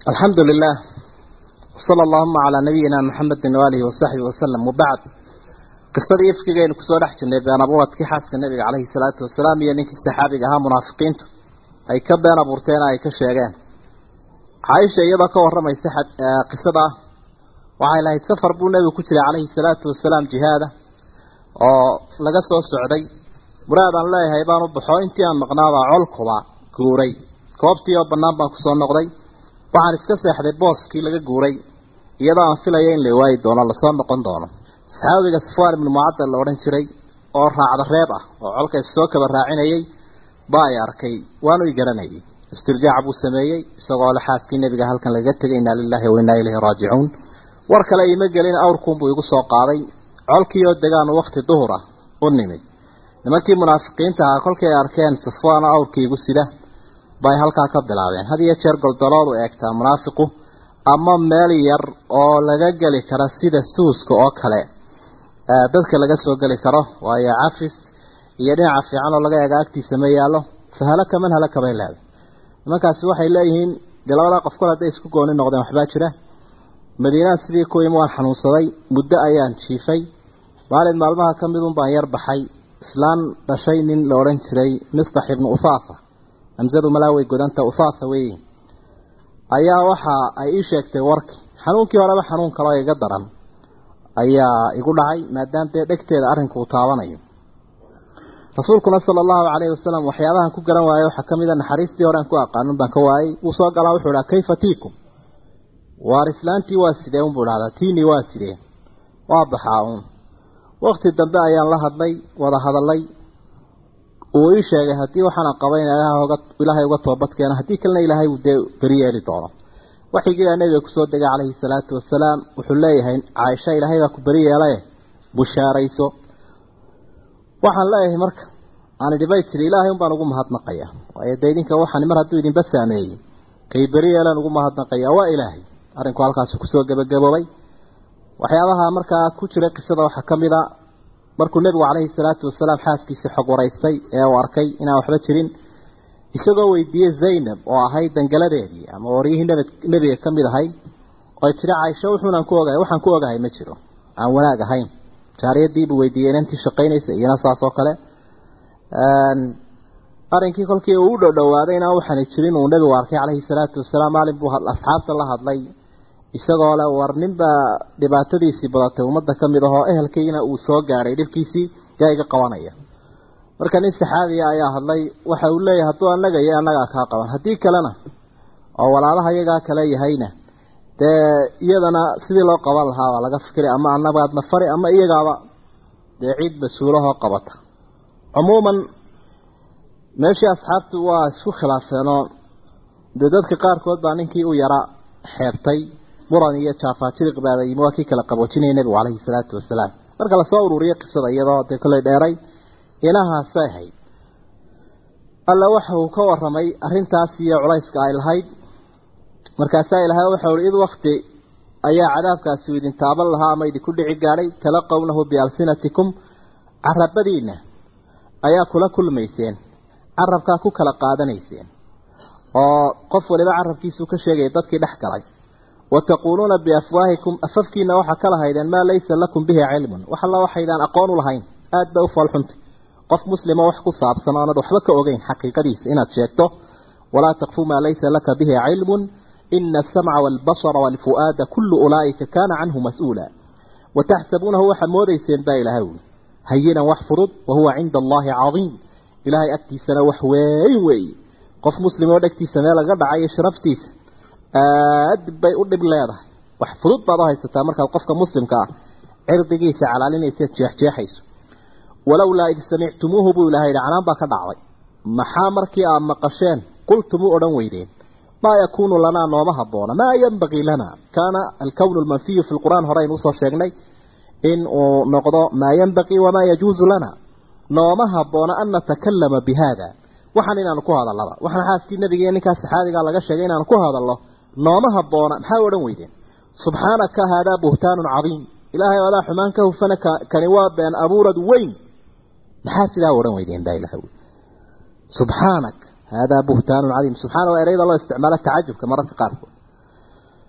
alxamdu lilah wsala allahuma calaa nabiyina muxamedin waalihi wasaxbihi wasalam wabacd qisadii ifkigaynu kusoo dhex jirnay been abuuradkii xaaska nabiga caleyhi salaatu wasalaam iyo ninkii saxaabiga ahaa munaafiqiintu ay ka been abuurteen ay ka sheegeen caaisha iyadoo ka warramaysa qisada ah waxay lahayd safar buu nebigu ku jiray caleyhi salaatu wasalaam jihaada oo laga soo socday muraadaan leeyahay baan u baxo intii aan maqnaabaa colkuba guuray goobtii oo bannaan baan kusoo noqday waxaan iska seexday booskii laga guuray iyadoo aan filaya in la waayi doono lasoo noqon doono saxaabiga safwaan ibnu mucadal la odhan jiray oo raacda reeb ah oo colka soo kaba raacinayay baa ay arkay waanu i garanayay istirjaac buu sameeyey isagoo le xaaskii nebiga halkan lagaga tegay inaa lilahi wa innaa ilayhi raajicuun war kale iima gelin awrkuunbuu igu soo qaaday colkii oo degaanu wakti duhur ah u nimid nimankii munaafiqiinta ahaa kolkii ay arkeen safwaano awrkii igu sida bay halkaa ka bilaabeen had iyo jeer goldaloolu eegtaa munaafiqu ama meel yar oo laga geli kara sida suuska oo kale dadka laga soo geli karo waayo cafis iyo dhinaca fiican oo laga eega agtiisa ma yaallo fa halaka man halaka bay leedahay nimankaasi waxay leeyihiin dee labadaa qof kol hadday isku gooni noqdeen waxbaa jira madiinaan sidii ku imi waan xanuunsaday muddo ayaan jiifay maalin maalmaha ka midun baan yar baxay islaan dhashay nin la odhan jiray mistax ibnu ufaafa hamsadu malaawey godanta ufaafa weeye ayaa waxa ay ii sheegtay warkii xanuunkii horeba xanuun kaloo iga daran ayaa igu dhacay maadaama dee dhegteeda arrinku uu taabanayo rasuulkuna sala allahu calayhi wasalam waxyaabahan ku garan waaye waxaa ka mid a naxariistii hore aan ku aqaanin baan ka waayey wuu soo galaa wuxuu idhaha kayfa tiikum waar islaantii waa sidee unbuu idhahdaa tiinii waa sidee waa baxaa uun wakti dambe ayaan la hadlay wada hadalay uu ii sheegay haddii waxaana qabay in ilaahay uga toobadkeena haddii kalena ilaahay uu dee beri yeeli doono waxigiibaa nebiga kusoo degay calayhi salaatu wasalaam wuxuu leeyahay caaisha ilaahay baa ku beri yeelaye bushaarayso waxaan leeyahay marka aan idhi bay tiri ilaahay un baan ugu mahadnaqaya waayo dee idinka waxaan mar hadduu idinba saameeyey kay beri yeelaan ugu mahadnaqaya waa ilaahay arrinku halkaasi kusoo gebagaboobay waxyaabaha markaa ku jiray qisada waxaa ka mid a markuu nebigu calayhi salaatu wasalaam xaaskiisii xog waraystay ee uu arkay inaan waxba jirin isagoo weydiiyey zaynab oo ahayd dangaladeedii ama waryihii nebiga ka mid ahayd oy tiri caaisho wuxuunaan ku ogahay waxaan ku ogahay ma jiro aan wanaag ahayn jaariyadiibuu weydiiyey inantii shaqaynaysa iyana saas oo kale arrinkii kolkii uu u dhowdhowaaday inaan waxaana jirin uu nebigu arkay calayhi salaatu wasalaam maalin buu asxaabta la hadlay isagoo le war ninbaa dhibaatadiisii badatay ummadda ka mid ahoo ehelkayna uu soo gaadhay dhibkiisii yaa iga qabanaya marka nin saxaabiya ayaa hadlay waxa uu leeyahay hadduu annaga iyo annagaa kaa qaban haddii kalena oo walaalaha iyagaa kale yahayna dee iyadana sidii loo qaban lahaa baa laga fikiray ama annagaadna fari ama iyagaaba dee ciid mas-uulahoo qabata cumuuman meeshii asxaabtu waa isku khilaafeenoo dee dadka qaarkood baa ninkii u yara xeebtay muran iyo jaafaajiriq baaba yimi waa kii kala qaboojinaya nebigu calayhi salaatu wasalaam marka lasoo ururiyey qisada iyadoo dee kolley dheeray inahaasay ahayd alla waxa uu ka warramay arrintaas iyo culayska ay lahayd markaasaa ilahay waxau ihi id wakti ayaa cadaabkaasi u idin taaban lahaa ama idinku dhici gaadhay talaqownahu bialsinatikum carabadiinna ayaa kula kulmayseen carabkaa ku kala qaadanayseen oo qof waliba carabkiisuu ka sheegaya dadkii dhex galay wataquuluuna biafwaahikum afafkiina waxaa ka lahaydeen maa laysa lakum bihi cilmun wax alla waxaydaan aqoon u lahayn aada bay u foolxuntay qof muslima wax ku saabsan oonad waxba ka ogeyn xaqiiqadiisa inaad sheegto walaa takfu maa laysa laka bihi cilmun ina asamca waalbasara waalfu'aada kullu ulaa'ika kaana canhu mas-uula wataxsabuunahu waxaad moodayseen baa ilahay uli hayinan wax fudud wahuwa cinda allaahi cadiim ilaahay agtiisana wax weyn weeye qof muslim oo dhegtiisa meel laga dhacayo sharaftiisa aad bay u dhib leedahay wax fudud baad u haysataa markaad qofka muslimka ah cirdigiisa calaalinaysaad jeexjeexayso walowlaa id samictumuuhu buu ilahay yidhi canaan baa ka dhacday maxaa markii aad maqasheen qultumuu odhan weydeen maa yakuunu lanaa nooma habboona maa yenbagii lana kaana alkownu almanfiyu fi lqur'aan horeynu usoo sheegnay in uu noqdo maa yenbagii wamaa yajuusu lana nooma habboona an natakallama bi haada waxaan inaanu ku hadallaba waxaan xaaskii nabiga iyo ninkaas saxaabigaa laga sheegay inaanu ku hadallo nooma habboona maxaa odhan weydeen subxaanaka haadaa buhtaanun cadiim ilaahay adaa xumaan ka hufana kani waa been abuurad weyn maxaa sidaa odhan weydeen baa ilahay subxaanak haadaa buhtaanun cadiim subxaana waa ereyada loo isticmaalo tacajubka mararka qaarkood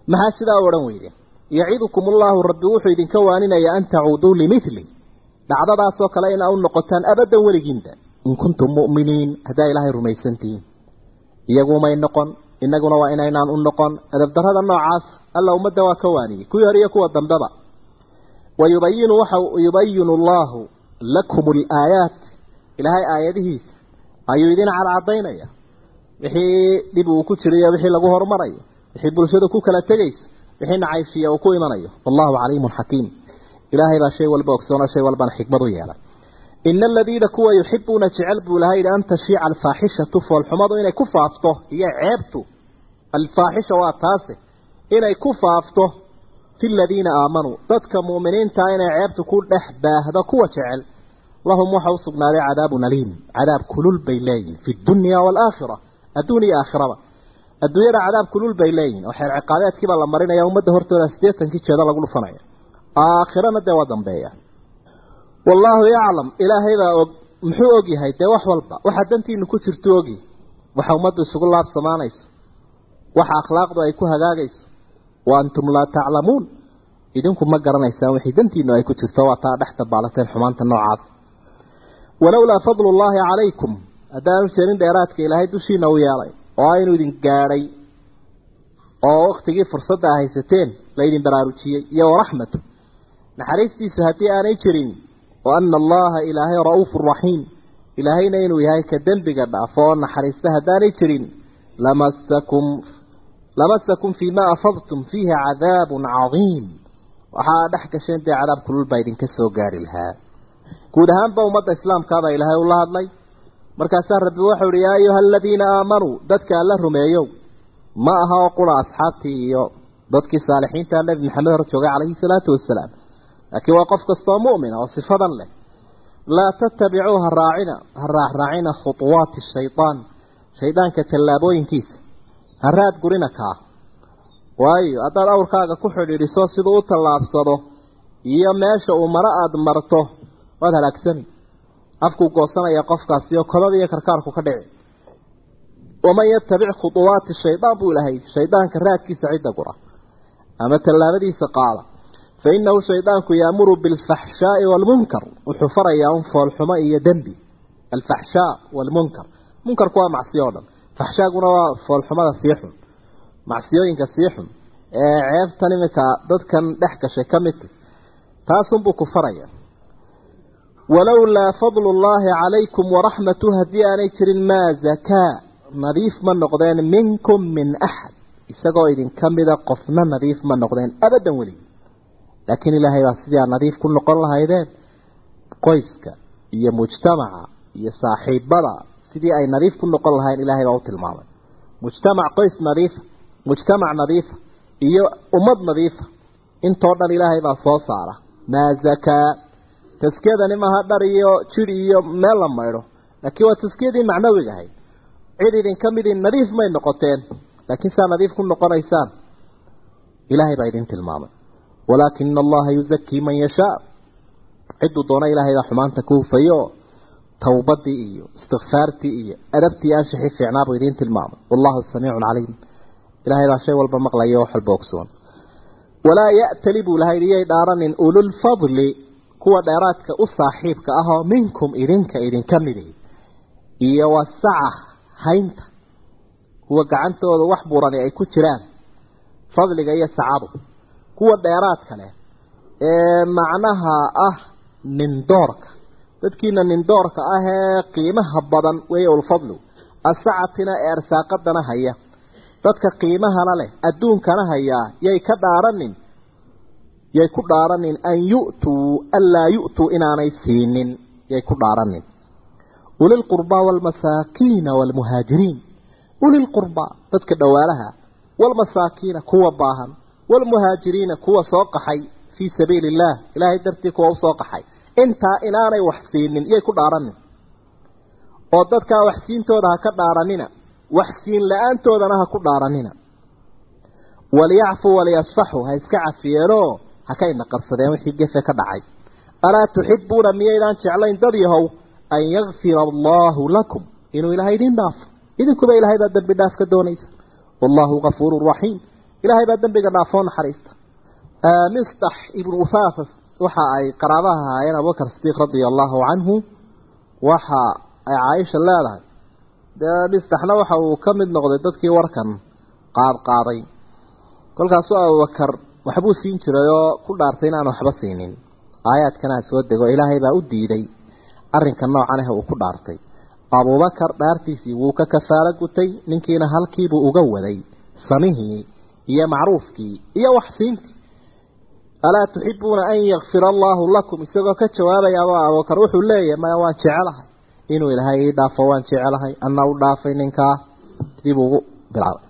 maxaa sidaa odhan weyde yacidukum ullahu rabbi wuxuu idinka waaninayaa an tacuuduu limili dhacdadaasoo kale inaa u noqotaan abadan weligiinba in kuntum mu'miniin haddaa ilaahay rumaysantihiin iyagumay noqon inaguna waa inaynaan u noqon adabdarrada noocaas alla ummadda waa ka waaniyey kuwii hore iyo kuwa dambeba wayubayinu waxa yubayinu allahu lakum alaayaat ilaahay aayadihiisa ayuu idin cadcadaynaya wixii dhib uu ku jirayo wixii lagu horumarayo wixii bulshadu ku kala tegayso wixii nacaybshiya uu ku imanayo wallahu caliimun xakiim ilaahay baa shay walba ogsoona shay walbana xikmad u yeelay ina aladiina kuwa yuxibuuna jecel buu ilahay yidhi an tashiica alfaaxishatu foolxumadu inay ku faafto iyo ceebtu alfaaxisha waa taase inay ku faafto fi ladiina aamanuu dadka mu'miniintaa inay ceebtu ku dhex baahdo kuwa jecel lahum waxa u sugnaaday cadaabun aliim cadaab kulul bay leeyihin fi dunya waalaakhira adduun iyo aakhiraba adduunyada cadaab kulul bay leeyihin oo xeer ciqaabeedkiibaa la marinaya ummadda hortooda siddeetankii jeeda lagu dhufanaya aakhirana dee waa dambeeya wallaahu yaclam ilaahay baa og muxuu og yahay dee wax walba waxa dantiinu ku jirto ogi waxa ummaddu isugu laabsamaanayso waxa akhlaaqdu ay ku hagaagayso wa antum laa taclamuun idinku ma garanaysaan wixii dantiinu ay ku jirto waa taa dhex dabaalateen xumaanta noocaas walowlaa fadlu llaahi calaykum haddaanu jeerin dheeraadka ilaahay dushiina u yeelay oo aynu idin gaadhay oo wakhtigii fursadda a haysateen laydin baraarujiyey iyo waraxmatu naxariistiisu haddii aanay jirin wa ana allaha ilaahay ra'uufu raxiim ilaahayna inuu yahay ka dembiga dhaafo oo naxariista haddaanay jirin lamasakum lamasakum fii ma afadtum fiihi cadaabun cadiim waxaa dhex gasheen dee cadaab kulul baa idinka soo gaari lahaa guud ahaanba ummadda islaamkaabaa ilaahay ula hadlay markaasaa rabbi waxau ihi yaa ayuha aladiina aamanuu dadka alla rumeeyow ma aha oo qura asxaabtii iyo dadkii saalixiinta nebi maxamed hor joogay calayhi salaatu wasalaam laakiin waa qof kastoo mu'mina oo sifadan leh laa tattabicuu ha raacina ha raacraacina khutuwaati shaytaan shaydaanka tallaabooyinkiisa ha raad gurina kaa waayo haddaad awrkaaga ku xidhiidhiso siduu u tallaabsado iyo meesha uu maro aada marto waad halaagsani afkuu goosanaya qofkaasi oo kodada iyo karkaarku ka dhici waman yatabic khutuwaati shaydaan buu ilahay shaydaanka raadkiisa cidda gura ama tallaabadiisa qaada fa innahu shaydaanku yaamuru bilfaxshaai waalmunkar wuxuu farayaa un foolxumo iyo dembi alfaxshaa waalmunkar munkarku waa macsiyo o dhan faxshaaguna waa foolxumada sii xun macsiyooyinka sii xun ee ceebtan iminka dadkan dhex gashay ka midka taasunbuu ku faraya walowlaa fadlu llaahi calaykum waraxmatuh haddii aanay jirin maa zakaa nadiif ma noqdeen minkum min axad isagoo idinka mida qofna nadiif ma noqdeen abadan weligi laakiin ilaahay baa sidii aad nadiif ku noqon lahaydeen qoyska iyo mujtamaca iyo saaxiibada sidii ay nadiif ku noqon lahayn ilaahay baa u tilmaamay mujtamac qoys nadiifa mujtamac nadiifa iyo ummad nadiifa intoo dhan ilaahay baa soo saara maa zakaa taskiyadani maaha dhar iyo jir iyo meel la maydho laakiin waa taskiyadii macnawiga ahayd cid idinka midii nadiif may noqoteen laakiin saa nadiif ku noqonaysaan ilaahay baa idin tilmaamay walaakina allaha yuzakii man yashaa cidduu doona ilaahay baa xumaanta ku hufayo towbadii iyo istikfaartii iyo adabtii aanshixii fiicnaa buu idiin tilmaamay wallahu samiicun caliim ilaahay baa shay walba maqlaya oo wax walba ogsoon walaa ya'tali buu ilahay iyay dhaaranin ululfadli kuwa dheeraadka u saaxiibka ah oo minkum idinka idinka midi iyo wasaca haynta kuwa gacantooda wax burani ay ku jiraan fadliga iyo sacadu kuwa dheeraadka leh ee macnaha ah nindoorka dadkiina nindoorka ah ee qiimaha badan weeye ulfadlu asacatina ee arsaaqadana haya dadka qiimahana leh adduunkana hayaa yay ka dhaaranin yay ku dhaaranin an yu'tuu anlaa yu'tuu inaanay siinin yay ku dhaaranin ulilqurbaa waalmasaakiina waalmuhaajiriin ulilqurbaa dadka dhowaalaha waalmasaakiina kuwa baahan waalmuhaajiriina kuwa soo qaxay fii sabiili illaah ilaahay dartii kuwa usoo qaxay intaa inaanay wax siinin yay ku dhaaranin oo dadkaa waxsiintooda ha ka dhaaranina waxsiin la-aantoodana ha ku dhaaranina waliyacfuu waliyasfaxuu ha iska cafiyeenoo ha ka inaqabsadeen wixii gefe ka dhacay alaa tuxibuuna miyaydaan jeclayn dad yahow an yakfira allaahu lakum inuu ilaahay idiin dhaafo idinkuba ilaahay baa dembi dhaaf ka doonaysa wallaahu gafuurun raxiim ilaahay baa dembiga dhaafoo naxariista mistax ibnu ufaafas waxa ay qaraabaha ahaayeen abubakar sidiiq radia allahu canhu waxa ay caaisha leedahay dee mistaxna waxa uu ka mid noqday dadkii warkan qaadqaaday kolkaasuu abubakar waxbuu siin jiray oo ku dhaartay inaan waxba siinin aayaadkanaa soo dego ilaahay baa u diiday arrinka noocan ah uu ku dhaartay abubakar dhaartiisii wuu ka kafaalo gutay ninkiina halkiibuu uga waday samihii iyo macruufkii iyo waxsiintii alaa tuxibuuna an yakfira allaahu lakum isagoo ka jawaabayaaba abubakar wuxuu leeyahay maya waan jecelahay inuu ilaahay ii dhaafo waan jecelahay anna u dhaafay ninkaa dib ugu bilaabay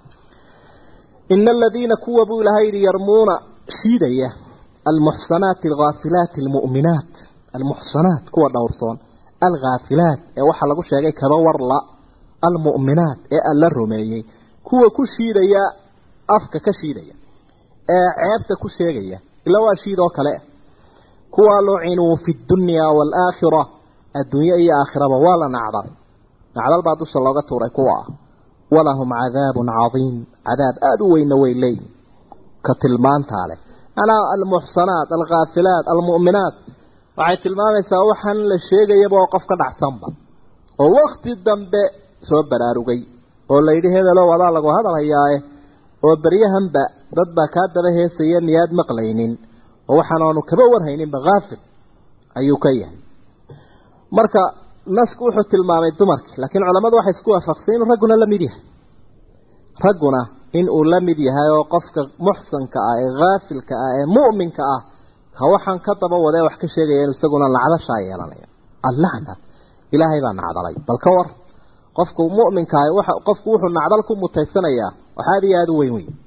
ina aladiina kuwa buu ilahay yidhi yarmuuna shiidaya almuxsanaati alghaafilaati almu'minaat almuxsanaat kuwa dhowrsoon alghaafilaat ee waxaa lagu sheegay kaba warla almu'minaat ee alla rumeeyey kuwa ku shiidaya afka ka shiidaya ee ceebta ku sheegaya ila waa shiid oo kale kuwa lucinuu fi dunya waalaakhira adduunye iyo aakhiraba waa la nacdalay nacdal baa dusha looga tuuray kuwa ah walahum cadaabun cadiim cadaab aada u weyna way leeyihin ka tilmaantaa leh anaa almuxsanaat alkhaafilaat almu'minaat waxay tilmaamaysaa waxaan la sheegayaba oo qof ka dhacsanba oo wakti dambe soo baraarugay oo layidhi hebelow adaa lagu hadal hayaaye oo beryahanba dad baa kaa daba heesaya miyaad maqlaynin oo waxaan aanu kaba warhayninba haafil ayuu ka yahay marka nasku wuxuu tilmaamay dumarkii laakiin culammadu waxay isku waafaqsay inuu ragguna la mid yahay ragguna in uu la mid yahay oo qofka muxsanka ah ee haafilka ah ee mu'minka ah ha waxaan ka daba wadee wax ka sheegaya inu isaguna nacdashaa yeelanaya allacna ilaahay baa nacdalay bal ka war qofku mu'minka ah waxa qofku wuxuu nacdal ku mutaysanayaa waxaad iyo aada u weyn weyn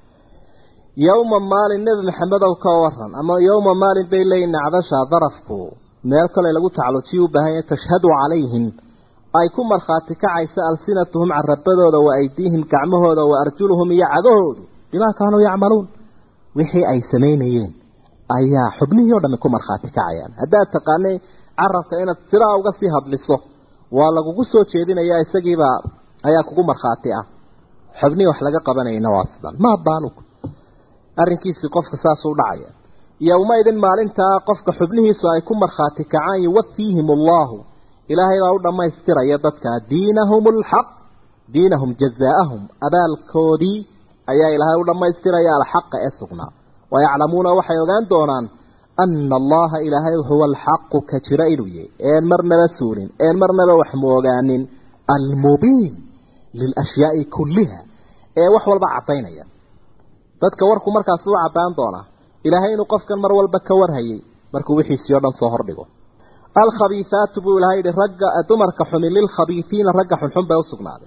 yowma maalin nebi maxamedow ka waran ama yowma maalin bay leeyihin nacdasha darafku meel kale lagu tacallujiya u baahan yahay tashhadu calayhim ay ku markhaati kacaysa alsinatuhum carabadooda wa aydiihim gacmahooda wa arjuluhum iyo cagahoodu bimaa kaanuu yacmaluun wixii ay samaynayeen ayaa xubnihii o dhami ku markhaati kacayaan haddaad taqaanay carabka inaad sidaa uga sii hadliso waa lagugu soo jeedinayaa isagiibaa ayaa kugu markhaati ah xubnihii wax laga qabanayna waa sidan maa baalug arrinkiisii qofka saasuu dhacaya yowmaidin maalintaa qofka xubnihiisu ay ku markhaati kacaan yuwafiihim allahu ilaahay baa u dhammaystiraya dadka diinahum alxaq diinahum jazaa'ahum abaalkoodii ayaa ilaahay u dhammaystiraya alxaqa ee sugnaa wayaclamuuna waxay ogaan doonaan ana allaha ilaahay huwa alxaqu ka jira inuu yahay een marnaba suulin een marnaba wax moogaanin almubiin lilashyaai kulliha ee wax walba caddaynaya dadka warku markaas u caddaan doonaa ilaahay inuu qofkan mar walba ka warhayay markuu wixiisii o dhan soo hordhigo alkhabiihaatu buu ilahay yihi ragga dumarka xumin lilkhabiihiina ragga xunxun bay u sugnaaday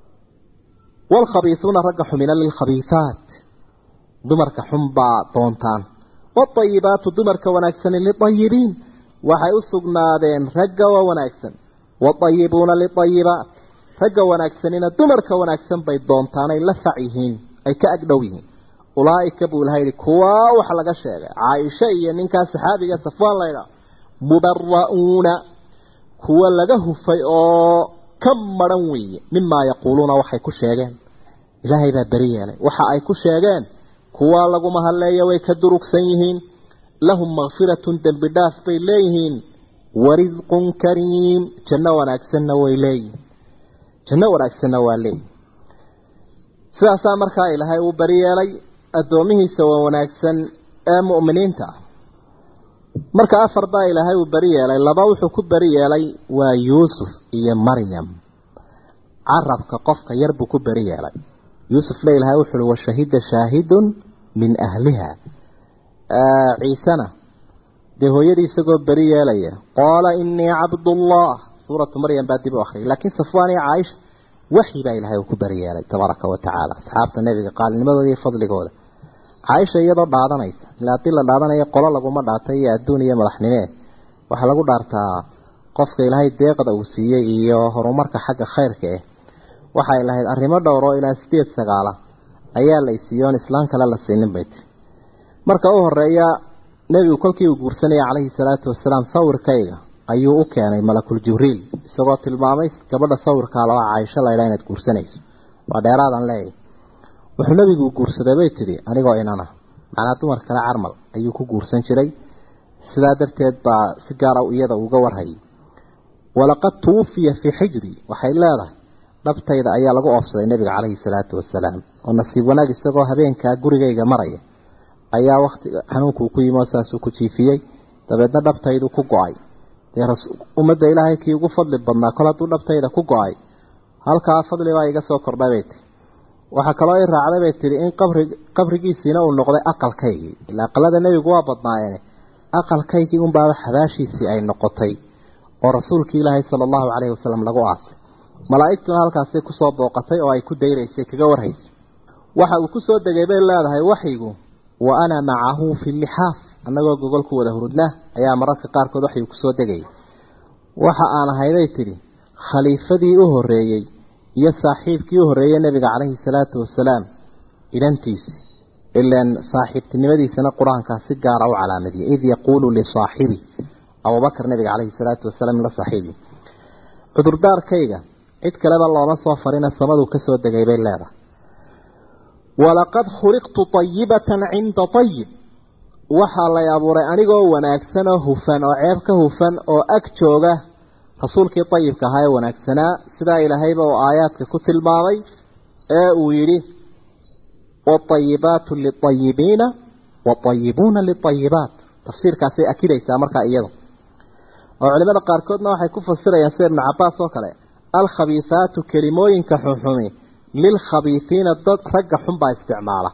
waalkhabiihuuna ragga xumina lilkhabiihaat dumarka xun baa doontaan waatayibaatu dumarka wanaagsani liayibiin waxay u sugnaadeen ragga waa wanaagsan waatayibuuna liayibaat ragga wanaagsanina dumarka wanaagsan bay doontaanay la fac yihiin ay ka agdhow yihiin ulaaika buu ilahay yihi kuwaa waxa laga sheegay caaisha iyo ninkaa saxaabiga safwaan laydha mubara'uuna kuwa laga hufay oo ka maran weeye mimaa yaquuluuna waxay ku sheegeen ilaahay baa beri yeelay waxa ay ku sheegeen kuwaa laguma hadleeya way ka durugsan yihiin lahum makfiratun dembi dhaaf bay leeyihiin warisqun kariim janno wanaagsanna way leeyihiin janno wanaagsanna waa leeyihin sidaasaa markaa ilaahay uu beri yeelay addoomihiisa waa wanaagsan ee mu'miniinta ah marka afar baa ilaahay uu beri yeelay laba wuxuu ku beri yeelay waa yuusuf iyo maryam carabka qofka yar buu ku beri yeelay yuusufna ilaahay wuxu uhi washahida shaahidun min ahliha ciisena dee hooyadii isagoo beri yeelaya qaala inii cabdullah suuratu maryam baa dib u akhriyay laakiin safwaan iyo caaisha waxyi baa ilaahay uu ku beri yeelay tabaaraka wa tacaala asxaabta nebiga qaalnimadooda iyo fadligooda caaisha iyadoo dhaadanaysa ilaa haddii la dhaadanayo qolo laguma dhaatay iyo adduun iyo madaxnimee waxaa lagu dhaartaa qofka ilaahay deeqda uu siiyey iyo horumarka xagga khayrka eh waxay lahayd arrimo dhowr oo ilaa sideed sagaala ayaa la isiiyo oon islaan kale la siinin bay ti marka u horeeya nebigu kolkii uu guursanaya calayhi salaatu wasalaam sawirkayga ayuu u keenay malakul jibriil isagoo tilmaamay gabadha sawirkaa laba caaisho laydhaa inaad guursanayso waa dheeraadaan leeyahy wuxuu nabigu guursaday bay tidhi anigoo inana macnaa dumar kale carmal ayuu ku guursan jiray sidaa darteed baa si gaara iyada uga warhayay walaqad tuwufiya fii xijri waxay leedahay dhabtayda ayaa lagu oofsaday nebiga caleyhi salaatu wasalaam oo nasiib wanaag isagoo habeenkaa gurigayga maraya ayaa wakti xanuunkuu ku yimi oo saasuu ku jiifiyey dabeedna dhabtaydu ku go-ay dee ummadda ilaahay kii ugu fadli badnaa kol hadduu dhabtayda ku go-ay halkaa fadli baa iga soo kordhay bay tihi waxaa kaloo i raacday bay tihi in qabri qabrigiisiina uu noqday aqalkaygii ilaa aqalada nebigu waa badnaayeen aqalkaygii unbaaba xabaashiisii ay noqotay oo rasuulkii ilaahay sala allahu caleyhi wasalam lagu aasay malaa'igtuna halkaasay kusoo booqatay oo ay ku dayraysay kaga warhaysay waxa uu kusoo degay bay leedahay waxyigu wa ana macahu fi lixaaf annagoo gogol ku wada hurudna ayaa mararka qaarkood waxyuu kusoo degayay waxa aan ahayday tidhi khaliifadii u horreeyey iyo saaxiibkii u horreeyey nebiga caleyhi salaatu wasalaam ilantiisi ilaan saaxiibtinimadiisana qur-aankaa si gaara u calaamadiyay id yaquulu lisaaxibi abubakar nebiga caleyhi salaatu wasalaam la saaxiibi cudurdaarkayga cid kaleba looma soo farina samaduu ka soo degay bay leedahay walaqad khuliqtu tayibatan cinda tayib waxaa lay abuuray anigoo wanaagsan oo hufan oo ceeb ka hufan oo ag jooga rasuulkii ayibka ahaa ee wanaagsanaa sidaa ilaahayba uu aayaadka ku tilmaamay ee uu yidhi waطayibaatu liطayibiina waطayibuuna liطayibaat tafsiirkaasay akidaysaa markaa iyadu oo culimada qaarkoodna waxay ku fasirayaan sida ibnu cabaas oo kale alkhabiihaatu kelimooyinka xunxumi lilkhabiihiina dad ragga xun baa isticmaala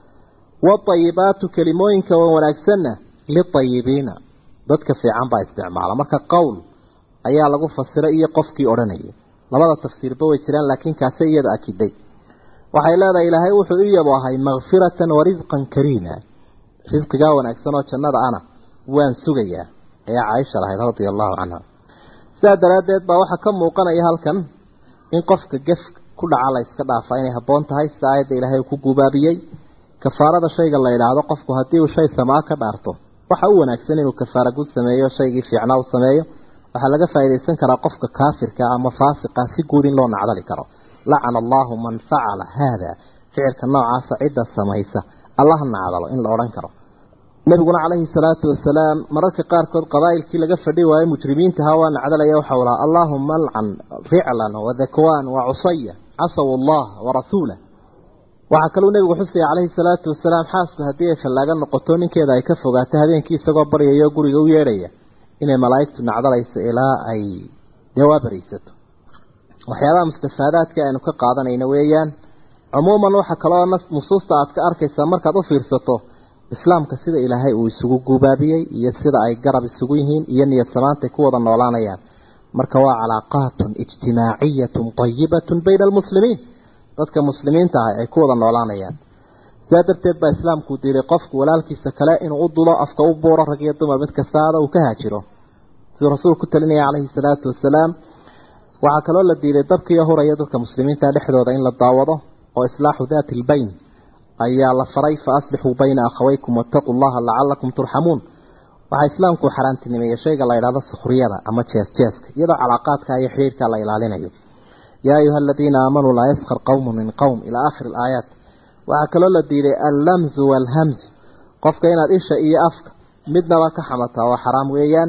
waطayibaatu kelimooyinka wanaagsanna liطayibiina dadka fiican baa isticmaala marka qowl ayaa lagu fasiray iyo qofkii odhanayay labada tafsiirba way jiraan laakiin kaase iyada akiday waxay leedahay ilaahay wuxuu i yabo ahay makfiratan wa risqan kariima risqigaa wanaagsan oo jannada ana waan sugayaa ayaa caaisha lahayd radia allahu canha sidaa daraaddeed baa waxaa ka muuqanaya halkan in qofka gef ku dhaca la yska dhaafaa inay habboon tahay sida aayadda ilaahay uu ku gubaabiyey kafaarada shayga la yidhaahdo qofku haddii uu shay samaa ka dhaarto waxa u wanaagsan inuu kafaara gud sameeyo shaygii fiicnaa u sameeyo waxaa laga faa'iidaysan karaa qofka kaafirka ama faasiqa si guud in loo nacdali karo lacana allahu man facala haada ficilka noocaasa cidda samaysa allah nacdalo in la odhan karo nebiguna calayhi salaatu wasalaam mararka qaarkood qabaa'ilkii laga fadhi waayo mujrimiinta ahaa waa nacdalaya waxau lahaa allaahuma alcan ficlan wadakwaan wacusaya casaw allah warasuulah waxaa kaluu nebigu xusaya calayhi salaatu wasalaam xaasku haddii ay fallaaga noqoto ninkeeda ay ka fogaato habeenkii isagoo baryayo guriga u yeedhaya inay malaa'igtu nacdalayso ilaa ay dee waa baraysato waxyaabaha mustafaadaadka aynu ka qaadanayna weeyaan cumuuman waxa kaloo nusuusta aad ka arkaysaa markaad u fiirsato islaamka sida ilaahay uu isugu gubaabiyey iyo sida ay garab isugu yihiin iyo niyad samaantay ku wada noolaanayaan marka waa calaaqaatun ijtimaaciyatun tayibatun bayna almuslimiin dadka muslimiinta ah ay ku wada noolaanayaan sidaa darteed baa islaamku diiday qofku walaalkiisa kale inuu u dulo afka u buuro rag iyo dumar mid kastaada uu ka haajiro siduu rasuulku ku talinaya calayhi salaatu wasalaam waxaa kaloo la diiday dabkiiyo huraya dadka muslimiinta dhexdooda in la daawado oo islaaxu daati lbayn ayaa la faray fa aslixuu bayna akhawaykum wattaquu llaha lacalakum turxamuun waxaa islaamku xaaraantinimeeyey shayga la yidhahdo sukhriyada ama jees jeeska iyadoo calaaqaadka iyo xidhiirka la ilaalinayo yaa ayuha aladiina aamanuu laa yaskar qowmu min qowm ilaa aakhiri alaayaat waxaa kaloo la diiday allamzu waalhamzu qofka inaad isha iyo afka midnaba ka xamataa waa xaraam weeyaan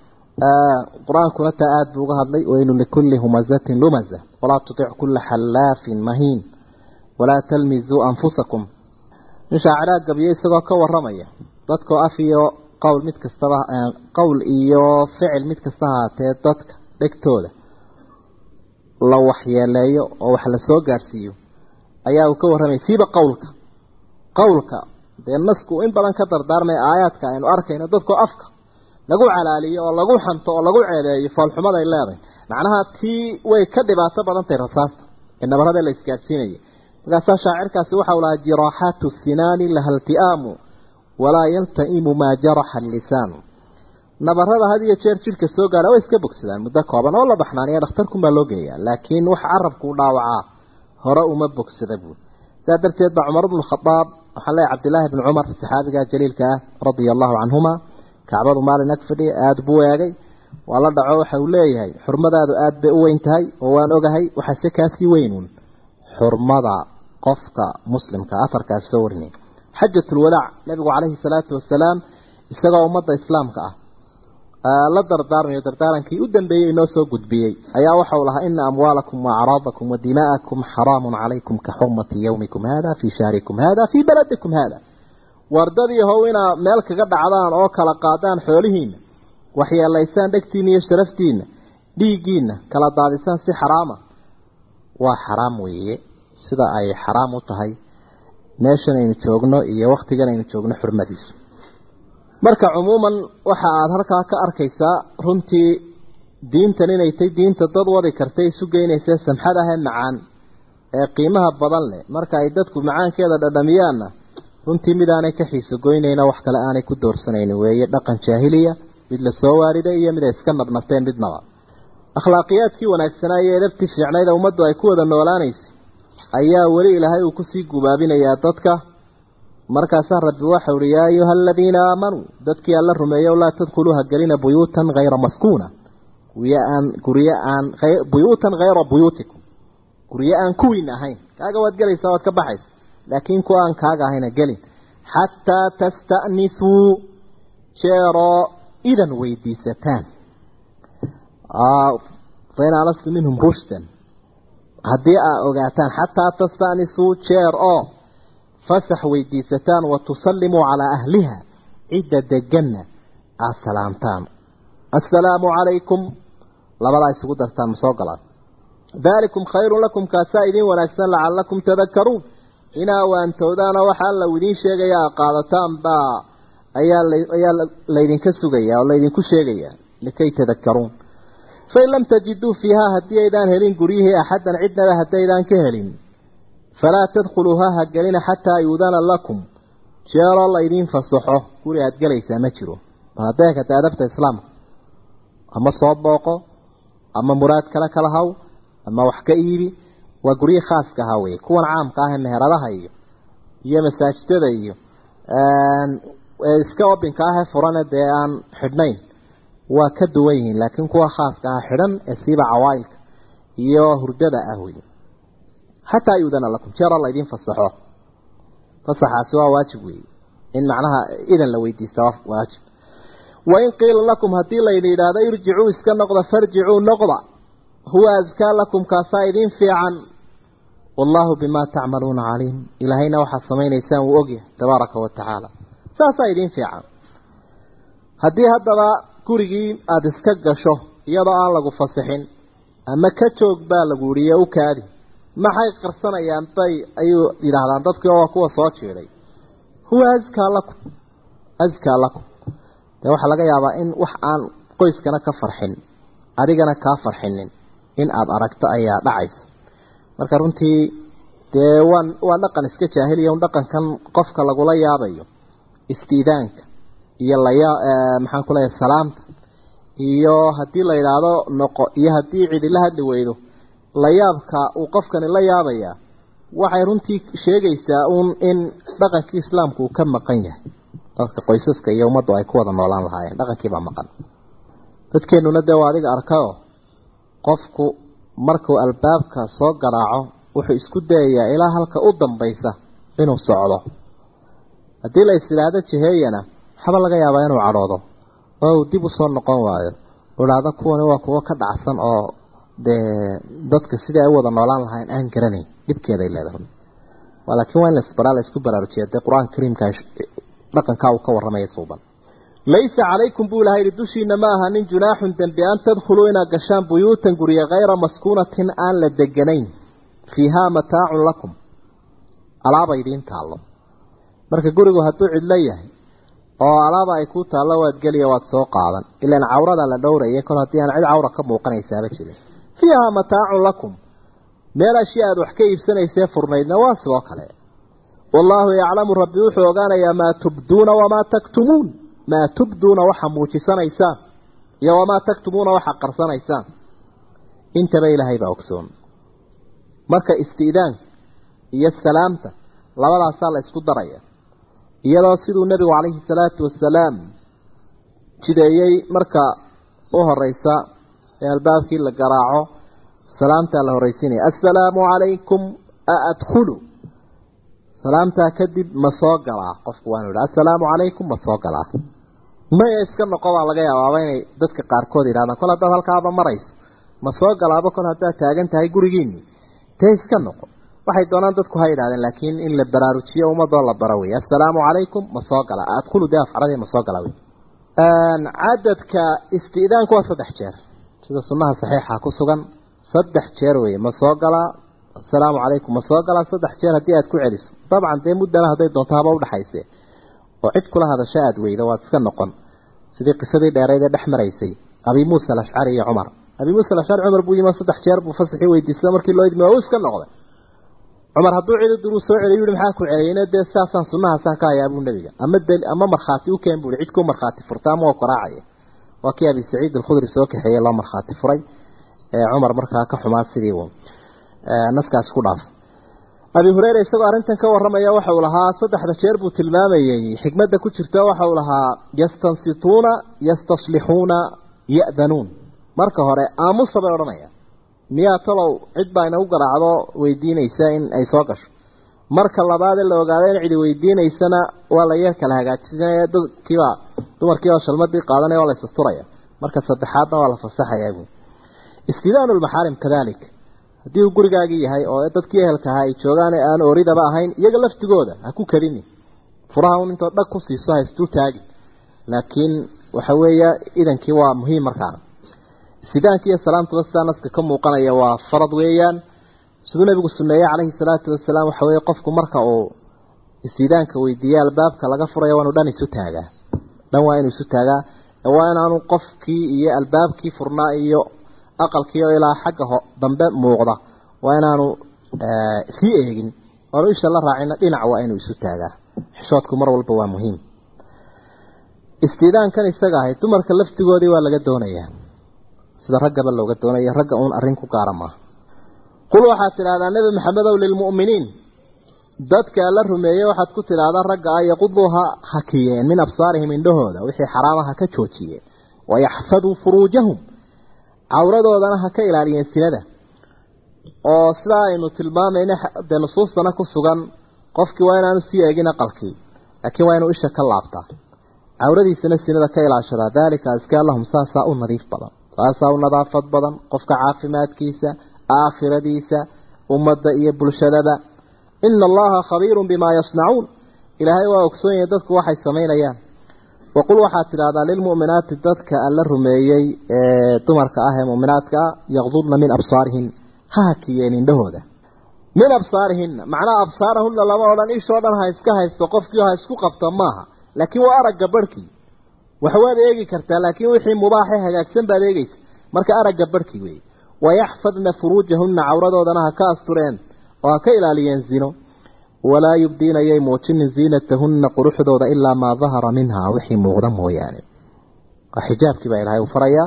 qur-aankuna taa aada buu uga hadlay waynu likulli humazatin lumaza walaa tutic kulla xallaafin mahiin walaa talmizuu anfusakum nin shaaciraa gabiyo isagoo ka waramaya dadkoo af iyo qowl mid kastaba qowl iyo ficil mid kasta haatee dadka dhegtooda la waxyeeleeyo oo wax la soo gaadhsiiyo ayaa uu ka warramaya siiba qowlka qowlka dee nasku in badan ka dardaarmaya aayaadka aynu arkayno dadkoo afka lagu calaaliyo oo lagu xanto oo lagu ceebeeyo foolxumaday leedahay macnaha tii way ka dhibaato badan tahay rasaasta ee nabarada la isgaadhsiinaya markaasaa shaacirkaasi waxau lahaa jiraaxaatu sinaani laha ilti'aamu walaa yalta'imu maa jaraxa allisaanu nabarada had iyo jeer jidhka soo gaadha way iska bogsadaan muddo kooban oo la baxnaaniya dhakhtarkunbaa loo geeyaa laakiin wax carabku u dhaawacaa hore uma bogsada buud sidaa darteed baa cumar bnu khadaab waxaan leeyahy cabdillaahi bni cumar saxaabiga jaliilka ah radia allahu canhuma kacbadu maalin ag fadhiya aada buu eegay waa la dhaco waxa uu leeyahay xurmadaadu aada bay u weyn tahay oo waan ogahay waxaase kaasii weynuun xurmada qofka muslimka afarkaas soo warinay xajatulwadaac nabigu calayhi salaatu wasalaam isagoo ummadda islaamka ah la dardaarmayo dardaarankii u dambeeyey inoo soo gudbiyey ayaa waxau lahaa ina amwaalakum waacraadakum wa dimaa'akum xaraamun calaykum ka xurmati yowmikum hada fii shahrikum hada fii baladikum hada wardadii how inaa meel kaga dhacdaan oo kala qaadaan xoolihiina waxyeelaysaan dhegtiina iyo sharaftiina dhiiggiina kala daadisaan si xaraama waa xaraam weeye sida ay xaraam u tahay meeshan aynu joogno iyo waktigan aynu joogno xurmadiisu marka cumuuman waxa aada halkaa ka arkaysaa runtii diintan inay tay diinta dad wadi kartay isu geynaysa samxad ahee macaan ee qiimaha badan leh marka ay dadku macaankeeda dhadhamiyaanna runtii mid aanay ka xiiso goynayna wax kale aanay ku doorsanaynin weeye dhaqan jaahiliya mid la soo waariday iyo mid ay iska nabnabteen midnaba akhlaaqiyaadkii wanaagsanaa iyo edabtii fiicnayda ummaddu ay ku wada noolaanaysa ayaa weli ilaahay uu kusii gubaabinayaa dadka markaasaa rabbi waxau uhi yaa ayuha aladiina aamanuu dadkii alla rumeeyow laa tadkhuluuha gelina buyuutan hayra maskuuna guryo aan guryo aan buyuutan hayra buyuutikum guryo aan kuwiin ahayn kaaga waad gelaysaa waad ka baxaysa laakiin kuwa aan kaaga ahayna gelin xataa tasta'nisuu jeeroo idan weydiisataan fain alastu minhum rushdan haddii aa ogaataan xataa tasta'nisuu jeer oo fasax weydiisataan wa tusallimuu calaa ahliha cidda deganna aada salaamtaan assalaamu calaykum labadaa isugu dartaan ma soo galaan daalikum khayrun lakum kaasaa idiin wanaagsan lacallakum tadakaruun inaa waantowdaanoo waxaa la idiin sheegaya a qaadataan baa ayaa ayaa laydinka sugaya oo laydinku sheegaya likay tadakaruun fain lam tajiduu fiihaa haddii aydaan helin guryihii axaddan cidnaba haddaydaan ka helin falaa tadkhuluuha ha gelina xataa yuudana lakum jeeroo laydiin fasaxo guri aada gelaysaa ma jiro bal hadday kata adabta islaamka ama soo booqo ama muraad kale kala haw ama wax ka iibi waa guryihii khaaska ahaa weye kuwan caamka ah ee meheradaha iyo iyo masaajidada iyo iska obinka ah ee furane dee aan xidhnayn waa ka duwan yihiin laakiin kuwa khaaska ah xidhan ee siiba cawaailka iyo hurdada ah wey xataa yuudana lakum jeera laydin fasaxo fasaxaasi waa waajib weeye in macnaha idan la weydiista waa waajib wain qiila lakum haddii laydi yidhaahdo irjicuu iska noqda farjicuu noqda huwa askaa lakum kaasaa idiin fiican wallaahu bimaa tacmaluuna caliim ilaahayna waxaad samaynaysaan wuu ogyahay tabaaraka wa tacaala saasaa idiin fiican haddii haddaba gurigii aada iska gasho iyadoo aan lagu fasixin ama ka joog baa lagu yihiyo u kaadi maxay qarsanayaan bay ayuu yidhaahdaan dadkii oo kuwa soo jeeday huwa askaa lakum askaa lakum dee waxaa laga yaabaa in wax aan qoyskana ka farxin adigana kaa farxinin in aada aragto ayaa dhacaysa marka runtii dee waan waa dhaqan iska jaahiliya un dhaqankan qofka lagula yaabayo istiidaanka iyo laya maxaan ku leeyahay salaamta iyo haddii la yidhaahdo noqo iyo haddii cidi la hadli weydo layaabka uu qofkani la yaabayaa waxay runtii sheegaysaa uun in dhaqankii islaamku uu ka maqan yahay dadka qoysaska iyo ummaddu ay ku wada noolaan lahaayeen dhaqankiibaa maqan dadkeennuna dee waa adiga arkayoo qofku markuu albaabka soo garaaco wuxuu isku dayayaa ilaa halka u dambaysa inuu socdo haddii la is idhaahdo jiheeyana waxba laga yaabaa inuu cadhoodo oo uu dib usoo noqon waayo u idhaahdo kuwani waa kuwo ka dhacsan oo dee dadka sidii ay u wada noolaan lahayn aan garanayn dhibkeeday leedahay laakiin waa in lasbaraa la isku baraarujiya dee qur-aanka kariimka dhaqankaa uu ka warramaya suuban laysa calaykum buu ilaha yidhi dushiina ma aha nin junaaxun dembi an tadkhuluu inaad gashaan buyuutan gurya hayra maskuunatin aan la deganayn fiihaa mataacun lakum alaaba idiin taallo marka gurigu hadduu cidlo yahay oo alaaba ay ku taallo waad geliya waad soo qaadan ilaan cawrada la dhowraya kol haddii aan cid cawra ka muuqanaysaaba jirin fiihaa mataacun lakum meel ashya aad wax ka iibsanaysee furnaydna waa sidoo kale wallaahu yaclamu rabbi wuxuu ogaanayaa maa tubduuna wamaa taktumuun maa tubduuna waxa muujisanaysaan iyo wamaa taktumuuna waxa qarsanaysaan intaba ilaahay baa ogsoon marka isti'daanka iyo salaamta labadaasaa la isku daraya iyadoo siduu nebigu calayhi salaatu wasalaam jideeyey marka u horeysa ee albaabkii la garaaco salaamtaa la horreysiinaya assalaamu calaykum a adkhulu salaamtaa kadib ma soo galaa qofku waanu idhi assalaamu calaykum ma soo galaa maya iska noqo baa laga yaabaaba inay dadka qaarkood yidhahdaan kol haddaad halkaaba marayso ma soo galaaba kol haddaad taagan tahay gurigiinni dee iska noqo waxay doonaan dadku ha yidhahdeen laakiin in la baraarujiyo ummadoo la baro wey assalaamu calaykum ma soo gala adkhulu dee afcaradii ma soo gala wey cadadka isti'daanku waa saddex jeer sida sunnaha saxiixa ku sugan saddex jeer weye ma soo galaa assalaamu calaykum ma soo galaa saddex jeer haddii aad ku celiso dabcan dee muddana hadday doonto haba udhaxayse oo cid kula hadasho aada weyda waad iska noqon sidii qisadii dheereyd ee dhex maraysay abi muusa alashcari iyo cumar abi muusa alashcari cumar buu yimi saddex jeer buu fasaxii weydiisada markii loo idmi waa uu iska noqday cumar hadduu cidi duruu soo celiy yihi maxaa ku celiyeyna dee saasaan sunnahaasaan ka hayaa buu nebiga ama ama markhaati u keen buu cid ku markhaati furta ama waa koraacaya waa kii abi saciid alkhudri soo kaxeeyey loo markhaati furay ee cumar markaa ka xumaa sidii uu naskaas ku dhaafay abi hureyre isagoo arrintan ka warramaya waxa uu lahaa saddexda jeer buu tilmaamayey xikmadda ku jirta waxa uu lahaa yastansituuna yastaslixuuna ya'danuun marka hore aamusa bay odhanaya miyaa talow cid baa inagu garaacdo weydiinaysa in ay soo gasho marka labaadee la ogaado in cidi weydiinaysana waa la yar kala hagaajinaya dadkiiba dumarkiiba shalmadii qaadanaya waa la isasturaya marka saddexaadna waa la fasaxaya bu istidaanu lmaxaarim kadalik haddii uu gurigaagii yahay oo dadkii ehelka ahaa ay joogaan ee aan ooridaba ahayn iyaga laftigooda ha ku kadini furaha un intood dhag ku siiso ha isdul taagi laakiin waxa weeya idankii waa muhiim markaana istidaanki iyo salaamtuba sidaa naska ka muuqanaya waa farad weeyaan siduu nabigu suneeyey calayhi salaatu wasalaam waxa weeye qofku marka uu istidaanka weydiiye albaabka laga furayo waa inu dhan isu taagaa dhan waa inuu isu taagaa waa inaanu qofkii iyo albaabkii furnaa iyo aqalkii oo ilaa xagga ho dambe muuqda waa inaanu sii eegin oanu isha la raacina dhinac waa inuu isu taagaa xishoodku mar walba waa muhiim istidaankan isaga ahay dumarka laftigoodii waa laga doonayaa sida raggaba looga doonaya ragga uun arrin ku gaara maaha qul waxaad tidhahdaa nebi maxamedow lilmu'miniin dadka la rumeeyey waxaad ku tidhaahdaa ragga ah yaquduu ha hakiyeen min absaarihim indhahooda wixii xaraama ha ka joojiyeen wayaxfaduu furuujahum cawradoodana ha ka ilaaliyeen sinada oo sidaa aynu tilmaamayna dee nusuustana ku sugan qofkii waa inaanu sii eegin aqalkii laakiin waa inuu isha ka laabtaa cawradiisana sinada ka ilaashadaa daalika askaa lahum saasaa u nadiif badan saasaa u nadaafad badan qofka caafimaadkiisa aakhiradiisa ummadda iyo bulshadaba ina allaha khabiirun bimaa yasnacuun ilaahay waa ogsoon yahay dadku waxay samaynayaan waqul waxaad tidhahdaa lilmu'minaati dadka alla rumeeyey ee dumarka ah ee mu'minaadka ah yaqdudna min absaarihin ha hakiyeen indhahooda min absaarihinna macnaha absaarahunna lama odhan ishoo dhan ha iska haysto qofkii ha isku qabta maaha laakiin waa aragga barhkii wax waad eegi kartaa laakiin wixii mubaaxe hagaagsan baad eegeysa marka aragga barhkii weeye wayaxfadna furuujahunna cawradoodana ha ka astureen oo ha ka ilaaliyeen zino walaa yubdiina yay muujinin ziinatahunna quruxdooda ilaa maa dahara minhaa wixii muuqda mooyaane waa xijaabkii baa ilaahay u farayaa